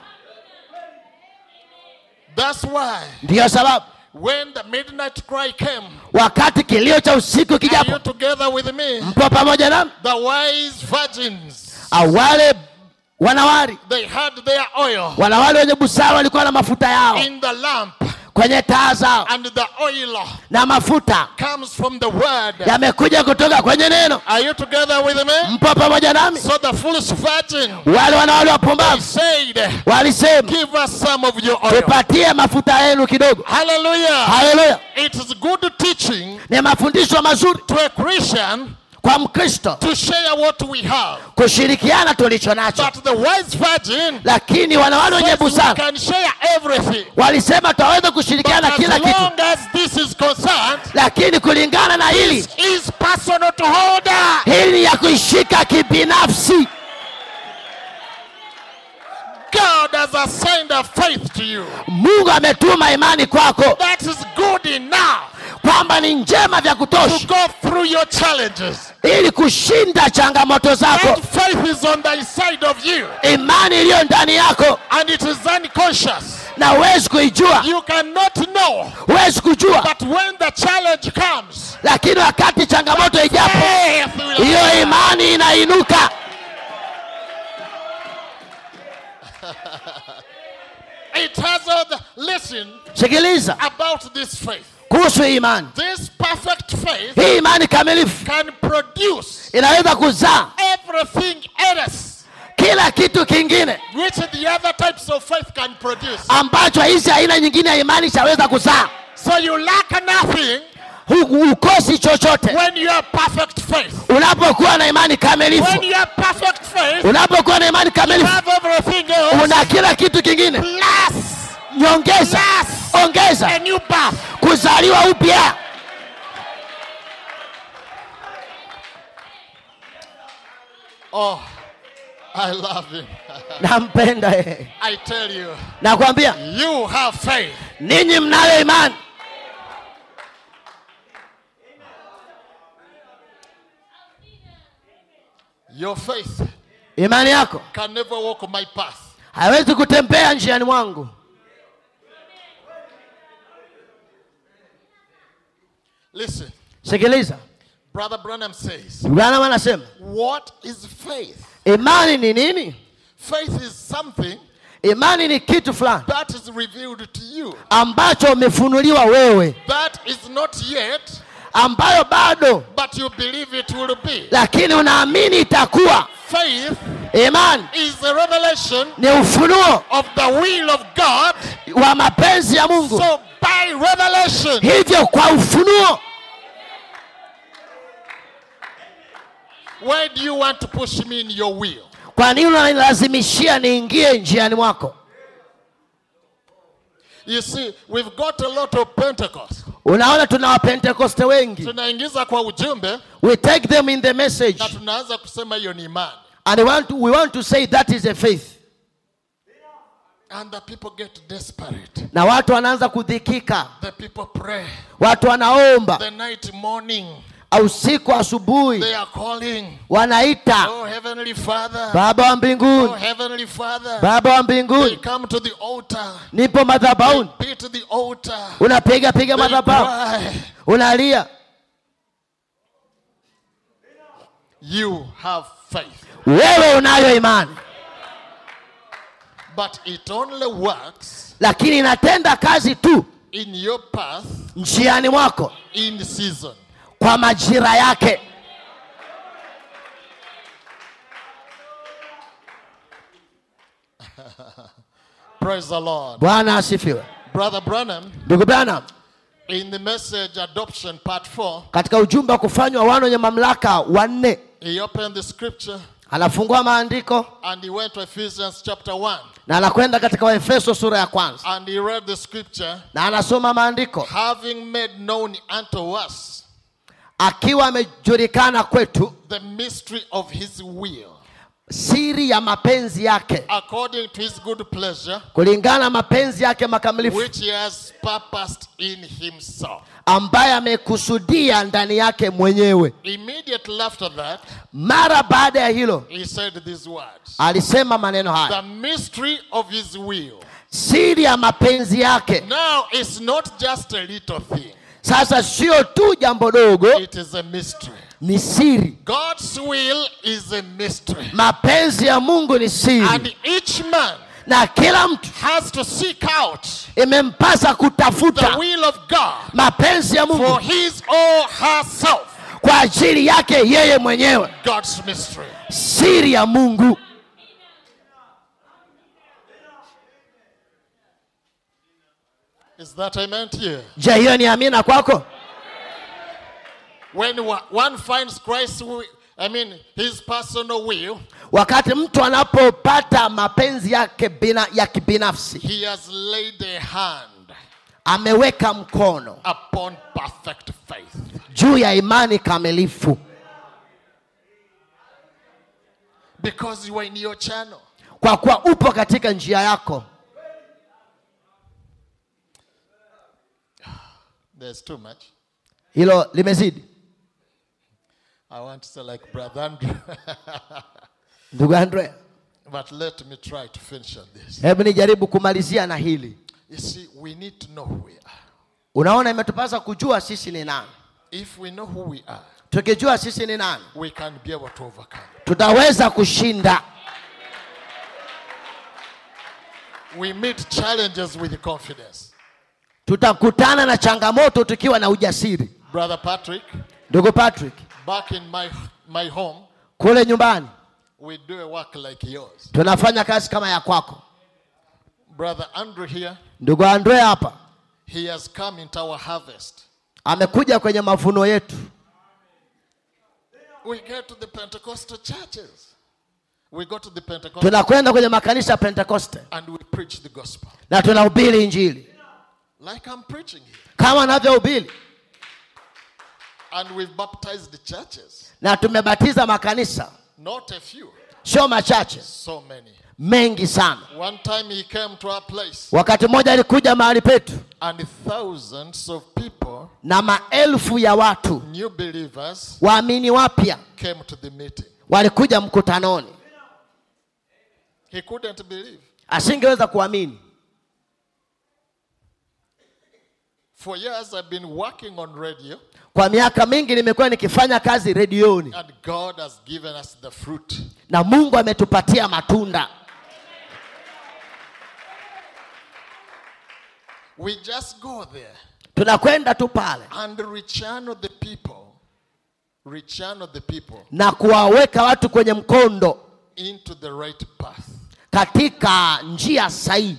That's why ndiyo sababu when the midnight cry came, wakati kilio cha usiku are you kijapo together with me? mpo pamoja nami The wise virgins, awale wanawari they had their oil wanawali wenye busara walikuwa na mafuta yao in the lamp, kwenye taa zao and the oil na mafuta comes from the word. yamekuja kutoka kwenye neno Are you together with me? mpo pamoja nami So the foolish virgin wale wanawali they wapumbavu said, walisema Give us some of your oil. tupatie mafuta yenu kidogo Hallelujah. haleluya It is good teaching ni mafundisho mazuri to a Christian kwa mkristo to share what we have. kushirikiana tulicho nacho But the wise virgin lakini wanawali wenye says we busara can share everything. walisema twaweza But kushirikiana as kila kitu long as this is concerned, lakini kulingana na hili this is personal to hold her. hili ya kuishika kibinafsi God has assigned a faith to you. mungu ametuma imani kwako That is good enough kwamba ni njema vya to kutosha go through your challenges. ili kushinda changamoto zako That faith is on the inside of you imani iliyo ndani yako and it is unconscious. na huwezi kuijua You cannot know. huwezi kujua But when the challenge comes, lakini wakati changamoto ijapo faith will hiyo rise. imani inainuka It has all the, listen sikiliza about this faith. kuhusu hii imani This perfect faith hii imani kamilifu can produce inaweza kuzaa everything else kila kitu kingine which the other types of faith can produce. ambacho hizi aina nyingine ya imani chaweza kuzaa So you lack nothing Hu- ukosi chochote when you have perfect faith. unapokuwa na imani When kamilifu you have perfect faith, unapokuwa na imani you kamilifu have everything else una kila kitu kingine plus nyongeza plus ongeza a new birth. kuzaliwa upya Oh, I love him. nampenda yeye I tell you, nakwambia you have faith. ninyi mnayo imani Your faith imani yako can never walk my path. haiwezi kutembea njiani mwangu Listen, sikiliza Brother Branham says, branam anasema What is faith? imani ni nini Faith is something imani ni kitu fulani that is revealed to you, ambacho umefunuliwa wewe that is not yet, ambayo bado but you believe it will be. lakini unaamini itakuwa Faith imani is a revelation ni ufunuo of the will of God. wa mapenzi ya mungu So, by revelation, hivyo kwa ufunuo why do you want to push me in your will? kwa nini unanilazimishia niingie njiani mwako You see, we've got a lot of Pentecost. unaona tuna wapentekoste wengi Tunaingiza kwa ujumbe we take them in the message na tunaanza kusema hiyo ni imani. and we want to, we want to say that is a faith And the people get desperate. na watu wanaanza kudhikika The people pray. watu wanaomba The night morning, usiku asubuhi they are calling. wanaita Oh, Heavenly Father. baba wa Oh, mbinguni Heavenly Father. baba wa They mbinguni come to the altar. nipo madhabahuni Beat the altar. unapiga piga They madhabahu cry. unalia You have faith. wewe unayo imani But it only works lakini inatenda kazi tu in your path njiani mwako in season. kwa majira yake Praise the Lord. bwana asifiwe Brother Branham, ndugu branham in the message adoption part 4, katika ujumbe wa kufanywa wana wenye mamlaka wanne he opened the scripture anafungua maandiko and he went to Ephesians chapter 1 na anakwenda katika waefeso sura ya kwanza and he read the scripture, na anasoma maandiko having made known unto us akiwa amejulikana kwetu the mystery of his will, siri ya mapenzi yake according to his good pleasure, kulingana na mapenzi yake makamilifu which he has purposed in himself. ambaye amekusudia ndani yake mwenyewe Immediately after that, mara baada ya hilo he said these words alisema maneno haya The mystery of his will. siri ya mapenzi yake Now, it's not just a little thing, sasa sio tu jambo dogo it is a mystery. ni siri God's will is a mystery. mapenzi ya mungu ni And siri each man na kila mtu has to seek out imempasa the kutafuta will of God mapenzi ya for mungu his or herself. kwa ajili yake yeye mwenyewe God's mystery. siri ya mungu Is that amen to you? je hiyo ni amina kwako When wa- one finds Christ's will, I mean, his personal will, wakati mtu anapopata mapenzi yake bina, ya kibinafsi he has laid a hand ameweka mkono upon perfect faith. juu ya imani kamilifu Because you are in your channel. kwa kuwa upo katika njia yako There's too much. hilo limezidi I want to say like Brother Andrew. ndugu andrea but let me try to finish on this. hebu nijaribu kumalizia na hili You see, we need to know who we are. unaona imetupasa kujua sisi ni nani If we know who we are, tukijua sisi ni nani we can be able to overcome. tutaweza kushinda we meet challenges with confidence. tutakutana na changamoto tukiwa na ujasiri Brother Patrick, ndugu patrick back in my, my home, kule nyumbani we do a work like yours. tunafanya kazi kama ya kwako Brother Andrew here, ndugu andre hapa he has come into our harvest. amekuja kwenye mavuno yetu We get to the Pentecostal churches. We go to the Pentecostal tunakwenda kwenye makanisa ya pentekoste and we preach the gospel. na tunahubiri injili Like I'm preaching here. kama anavyohubiri And we've baptized the churches. na tumebatiza makanisa Not a few, sio machache so many. mengi sana One time he came to our place wakati mmoja alikuja mahali petu and thousands of people, na maelfu ya watu new believers, waamini wapya came to the meeting. walikuja mkutanoni He couldn't believe. asingeweza kuamini For years I've been working on radio kwa miaka mingi nimekuwa nikifanya kazi redioni and God has given us the fruit. na mungu ametupatia matunda We just go there tunakwenda tu pale and rechannel the people, rechannel the people na kuwaweka watu kwenye mkondo into the right path. katika njia sahihi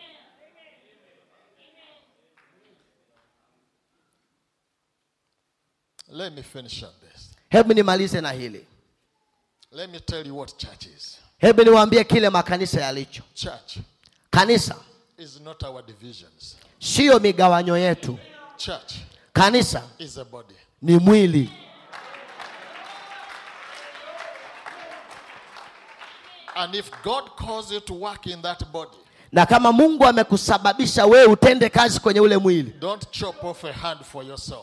Let me finish on this. hebu nimalize na hili Let me tell you what church is. hebu niwaambie kile makanisa yalicho Church kanisa is not our divisions. siyo migawanyo yetu Church kanisa is a body. ni mwili And if God calls you to work in that body, na kama mungu amekusababisha wewe utende kazi kwenye ule mwili don't chop off a hand for yourself.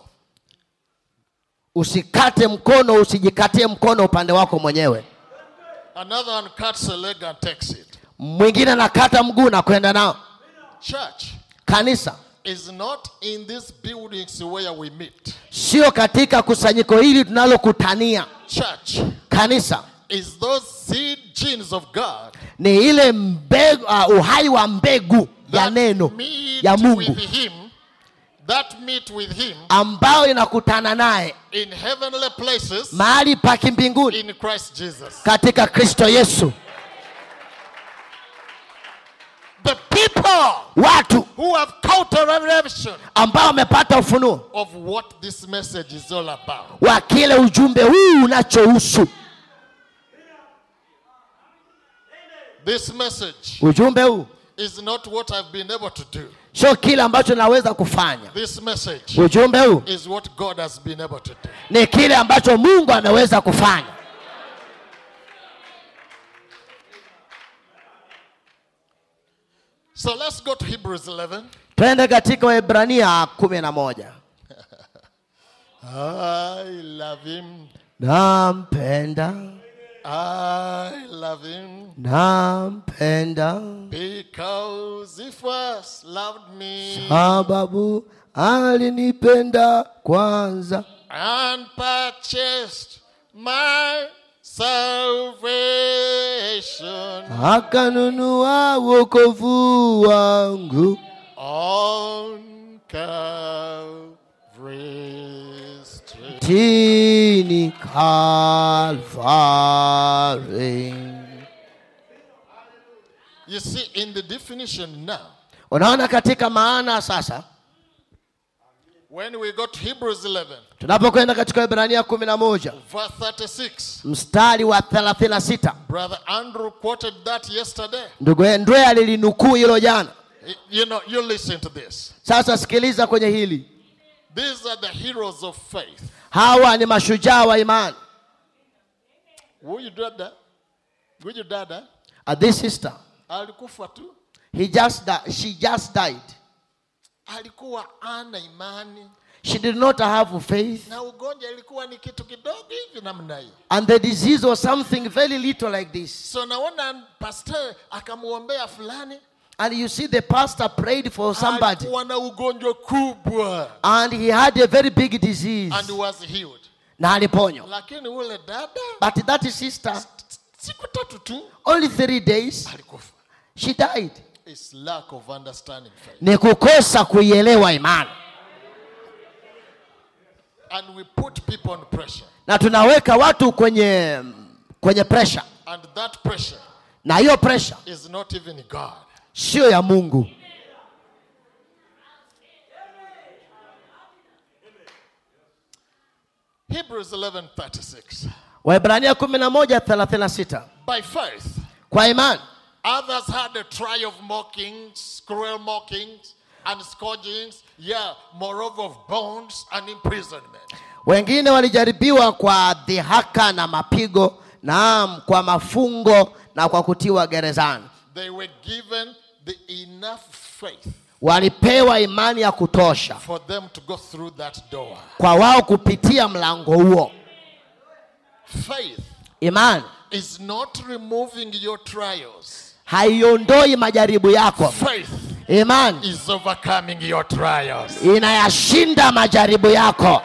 usikate mkono usijikatie mkono upande wako mwenyewe Another one cuts a leg and takes it. mwingine anakata mguu na kwenda nao Church kanisa is not in these buildings where we meet. sio katika kusanyiko hili tunalokutania Church kanisa is those seed genes of God ni ile mbegu, uh, uhai wa mbegu ya that neno meet ya mungu with Him, that meet with Him ambayo inakutana naye in heavenly places mahali pa kimbinguni in Christ Jesus. katika kristo yesu The people watu who have caught a revelation ambao wamepata ufunuo of what this message is all about. wa kile ujumbe huu unachohusu This message ujumbe huu is not what I've been able to do. sio kile ambacho naweza kufanya This message ujumbe huu is what God has been able to do. ni kile ambacho mungu ameweza kufanya So let's go to Hebrews 11. twende katika waebrania kumi na moja I love him. nampenda I love him nampenda because he first loved me sababu alinipenda kwanza and purchased my salvation akanunua wokovu wangu on Calvary Street. tini Calvary. You see, in the definition now, unaona katika maana sasa when we go to Hebrews 11, tunapokwenda katika ibrania kumi na moja verse 36, mstari wa 36 Brother Andrew quoted that yesterday. ndugu ndwe alilinukuu hilo jana You know, you listen to this. sasa sikiliza kwenye hili These are the heroes of faith. hawa ni mashujaa wa imani Huyu dada, huyu dada Uh, this sister alikufa tu, he just di- she just died alikuwa ana imani she did not have faith na ugonjwa ilikuwa ni kitu kidogo hivi namna hiyo. and the disease was something very little like this So naona pastor akamwombea fulani, and you see the pastor prayed for somebody alikuwa na ugonjwa kubwa and he had a very big disease and was healed, na aliponywa lakini ule dada but that sister siku tatu tu only three days alikufa. she died is lack of understanding faith. ni kukosa kuielewa imani And we put people on pressure. na tunaweka watu kwenye kwenye pressure And that pressure na hiyo pressure is not even God. sio ya mungu Hebrews 11:36. waibrania 11:36 By faith, kwa imani others had a try of mockings, cruel mockings, and scourgings, yeah, moreover of bonds and imprisonment. wengine walijaribiwa kwa dhihaka na mapigo naam kwa mafungo na kwa kutiwa gerezani They were given the enough faith walipewa imani ya kutosha for them to go through that door. kwa wao kupitia mlango huo Faith imani is not removing your trials. haiondoi majaribu yako Faith imani is overcoming your trials. inayashinda majaribu yako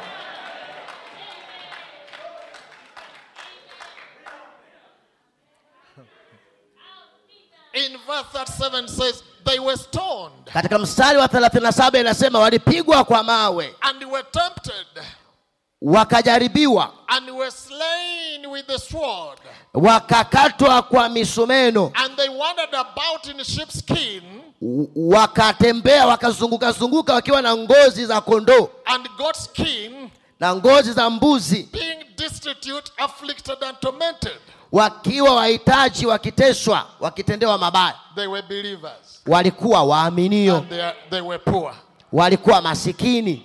In verse 37 says, they were stoned katika mstari wa 37 inasema walipigwa kwa mawe and were tempted wakajaribiwa and were slain with the sword. wakakatwa kwa misumeno And they wandered about in sheepskin w- wakatembea wakazunguka zunguka wakiwa na ngozi za kondoo and goat skin, na ngozi za mbuzi being destitute, afflicted, and tormented. wakiwa wahitaji wakiteswa wakitendewa mabaya They were believers walikuwa waaminio and they, are, they were poor. walikuwa masikini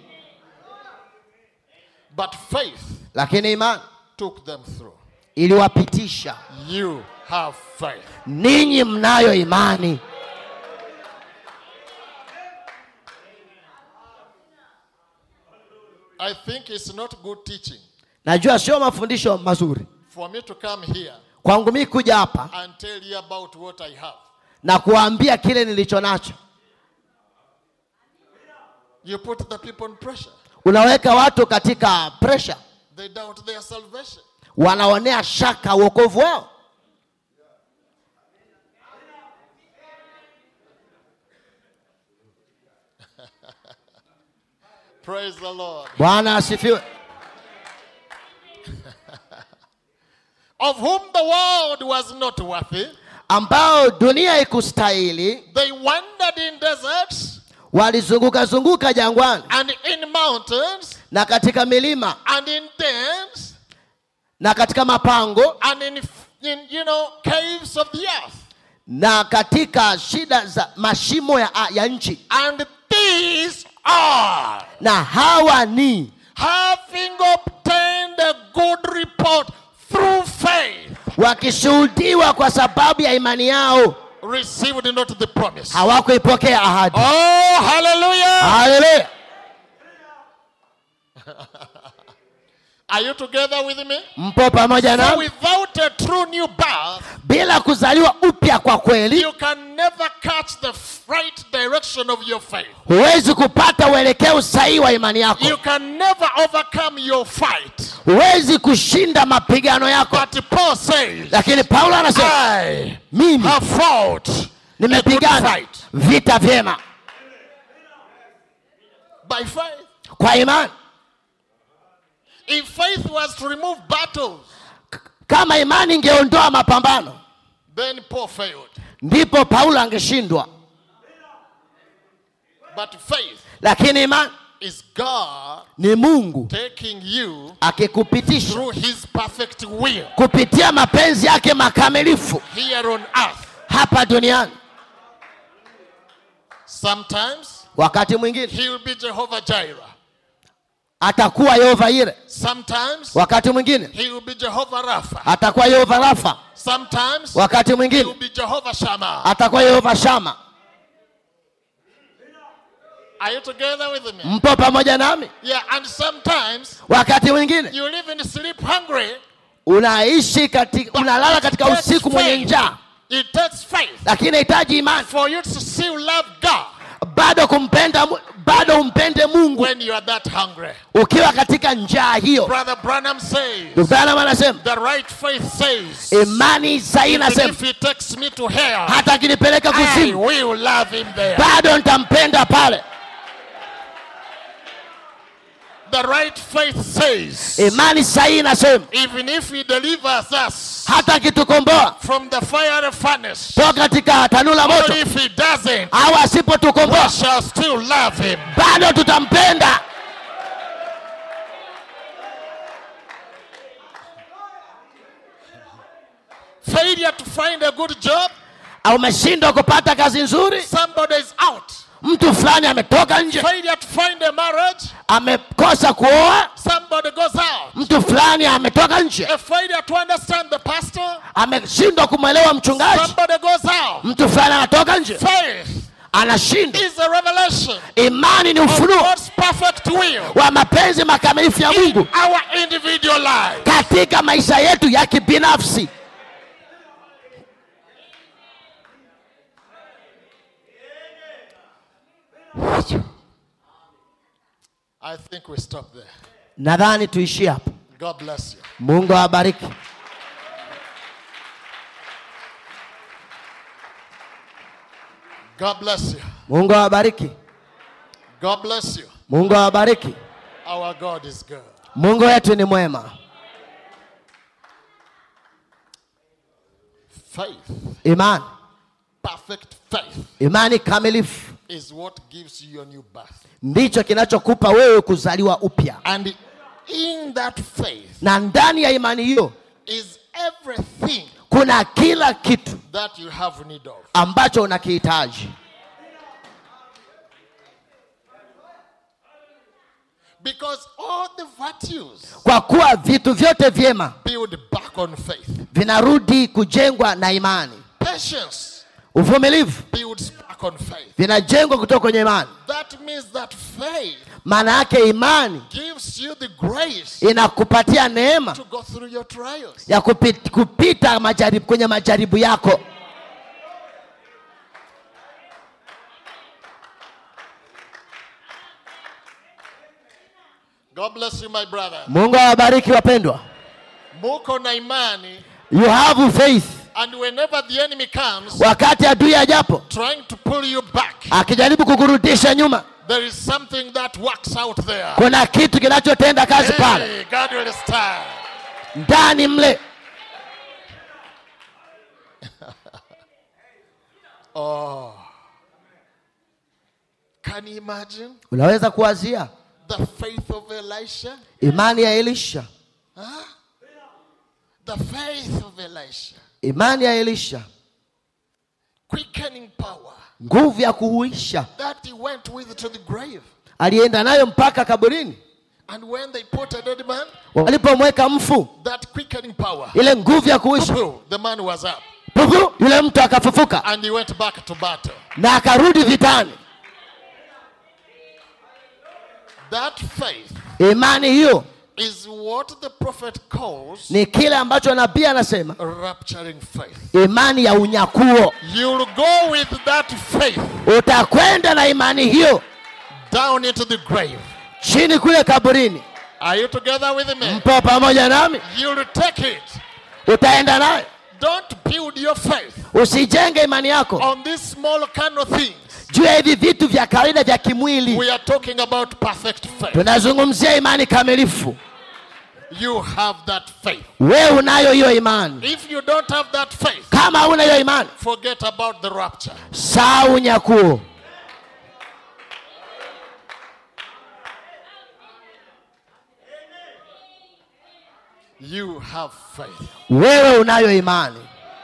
But faith lakini imani took them through. iliwapitisha You have faith. ninyi mnayo imani I think it's not good teaching najua sio mafundisho mazuri for me to come here kwangu mii kuja hapa and tell you about what I have. na kuwaambia kile nilicho nacho You put the people on pressure. unaweka watu katika pressure They doubt their salvation. wanaonea shaka uokovu wao Praise the Lord. bwana asifiwe Of whom the world was not worthy. ambao dunia ikustahili They wandered in deserts walizunguka zunguka jangwani and in mountains na katika milima and in dens na katika mapango and in, in you know caves of the earth. na katika shida za mashimo ya, ya nchi And these are na hawa ni having obtained a good report through faith, wakishuhudiwa kwa sababu ya imani yao received not the promise. hawakuipokea ahadi Oh, hallelujah! haleluya Are you together with me? mpo pamoja So na without a true new birth, bila kuzaliwa upya kwa kweli you can never catch the right direction of your faith. huwezi kupata uelekeo sahihi wa imani yako You can never overcome your fight. huwezi kushinda mapigano yako But Paul says, lakini paulo anasema I mimi have fought a good nimepigana fight vita vyema by faith. kwa imani If faith was to remove battles, kama imani ingeondoa mapambano then Paul failed. ndipo paulo angeshindwa But faith lakini imani is God ni mungu taking you akikupitisha through his perfect will kupitia mapenzi yake makamilifu here on earth. hapa duniani Sometimes wakati mwingine he will be Jehovah Jireh. atakuwa yehova ire Sometimes wakati mwingine he will be Jehovah Rapha. atakuwa yehova rafa Sometimes wakati he will mwingine be Jehovah Shammah. atakuwa yehova shama Are you together with me? mpo pamoja nami Yeah, and sometimes wakati mwingine you live in sleep hungry. unaishi katika, unalala katika It takes usiku mwenye faith. njaa It takes faith lakini inahitaji imani for you to still love God bado kumpenda Mu- bado umpende mungu when you are that hungry. ukiwa katika njaa hiyo Brother Branham says, Ndugu Branham anasema the right faith says, imani sahihi even inasema if he takes me to hell, hata akinipeleka I kuzimu will love him there. bado nitampenda pale The right faith says, imani sahihi inasema even if he delivers us hata akitukomboa from the fiery furnace, toka katika tanuru la or moto if he doesn't, au we asipotukomboa shall still love him. bado tutampenda Failure to find a good job, au umeshindwa kupata kazi nzuri somebody is out. mtu fulani ametoka nje Failure to find a marriage, amekosa kuoa somebody goes out. mtu fulani ametoka nje A failure to understand the pastor, ameshindwa kumwelewa mchungaji somebody goes out. mtu fulani anatoka nje Faith anashindwa is a revelation imani ni of ufunuo God's perfect will wa mapenzi makamilifu ya in mungu our individual life. katika maisha yetu ya kibinafsi I think we stop there. nadhani tuishie hapo God bless you. mungu awabariki God bless you. mungu awabariki God bless you. mungu awabariki Our God is good. mungu wetu ni mwema Faith, imani perfect faith, imani kamilifu is what gives you your new birth. ndicho kinachokupa wewe kuzaliwa upya And in that faith na ndani ya imani hiyo is everything kuna kila kitu that you have need of. ambacho unakihitaji Because all the virtues kwa kuwa vitu vyote vyema build back on faith. vinarudi kujengwa na imani Patience uvumilivu builds back on faith. vinajengwa kutoka kwenye imani That means that faith maana yake imani gives you the grace inakupatia neema to go through your trials. ya kupita, kupita majaribu, kwenye majaribu yako God bless you, my brother. mungu awabariki wapendwa Muko na imani, you have faith and whenever the enemy comes wakati adui ajapo trying to pull you back, akijaribu kukurudisha nyuma there is something that works out there. kuna kitu kinachotenda kazi pale Hey, God will stand. ndani mle Can you imagine unaweza kuwazia the faith of Elisha? imani ya elisha The faith of Elisha. imani ya elisha Quickening power nguvu ya kuhuisha that he went with to the grave. alienda nayo mpaka kaburini And when they put a dead man, walipomweka mfu that quickening power, ile nguvu ya kuhuisha poo, the man was up. pupu yule mtu akafufuka And he went back to battle. na akarudi vitani That faith imani hiyo is what the prophet calls ni kile ambacho nabii anasema rapturing faith. imani ya unyakuo You'll go with that faith utakwenda na imani hiyo down into the grave. chini kule kaburini Are you together with me? mpo pamoja nami You'll take it. utaenda nayo Don't build your faith usijenge imani yako on these small kind of things. juu ya hivi vitu vya kawaida vya kimwili We are talking about perfect faith. tunazungumzia imani kamilifu You have that faith. wewe unayo hiyo imani If you don't have that faith, kama huna hiyo imani forget about the rapture. saa unyakuo You have faith. wewe unayo imani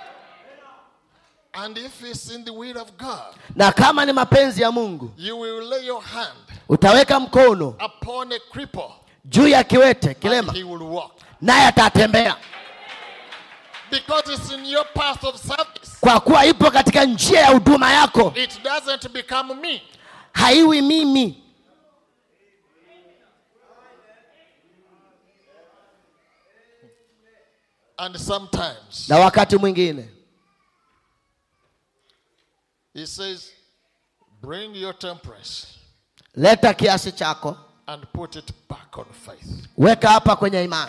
And if it's in the will of God, na kama ni mapenzi ya mungu you will lay your hand utaweka mkono upon a cripple juu ya kiwete and kilema he will walk. naye atatembea Because it's in your path of service. kwa kuwa ipo katika njia ya huduma yako It doesn't become me. haiwi mimi And sometimes na wakati mwingine he says, Bring your temperance leta kiasi chako and put it back on faith. weka hapa kwenye imani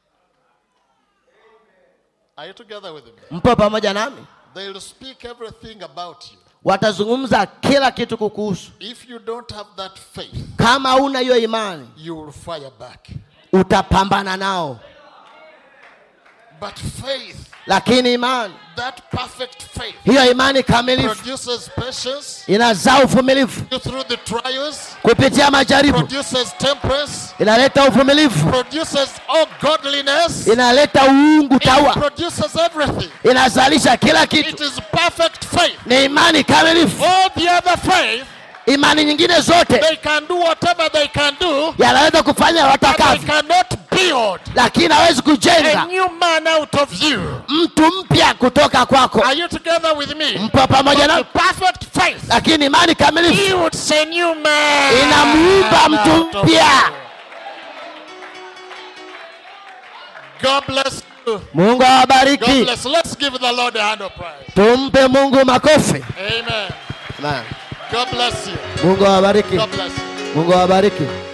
Are you together with me? mpo pamoja nami They'll speak everything about you. watazungumza kila kitu kukuhusu If you don't have that faith, kama una hiyo imani you will fire back. utapambana nao But faith, lakini imani that perfect faith, hiyo imani kamilifu produces patience inazaa uvumilivu through the trials, kupitia majaribu produces temperance, inaleta uvumilivu produces all godliness, inaleta uungu it taua produces everything. inazalisha kila It kitu is perfect faith. ni imani kamilifu All the other faith, imani nyingine zote they can do whatever they can do, yanaweza kufanya but they watakavyo cannot build lakini hawezi a kujenga new man out of you. mtu mpya kutoka kwako Are you together with me? mpo pamoja But the na perfect faith lakini imani kamilifu builds a new man. inamuumba out mtu of mpya you. God bless you. mungu God awabariki bless. Let's give the Lord a hand of praise. tumpe mungu makofi Amen. Amen. God bless you. mungu awabariki God bless you. mungu awabariki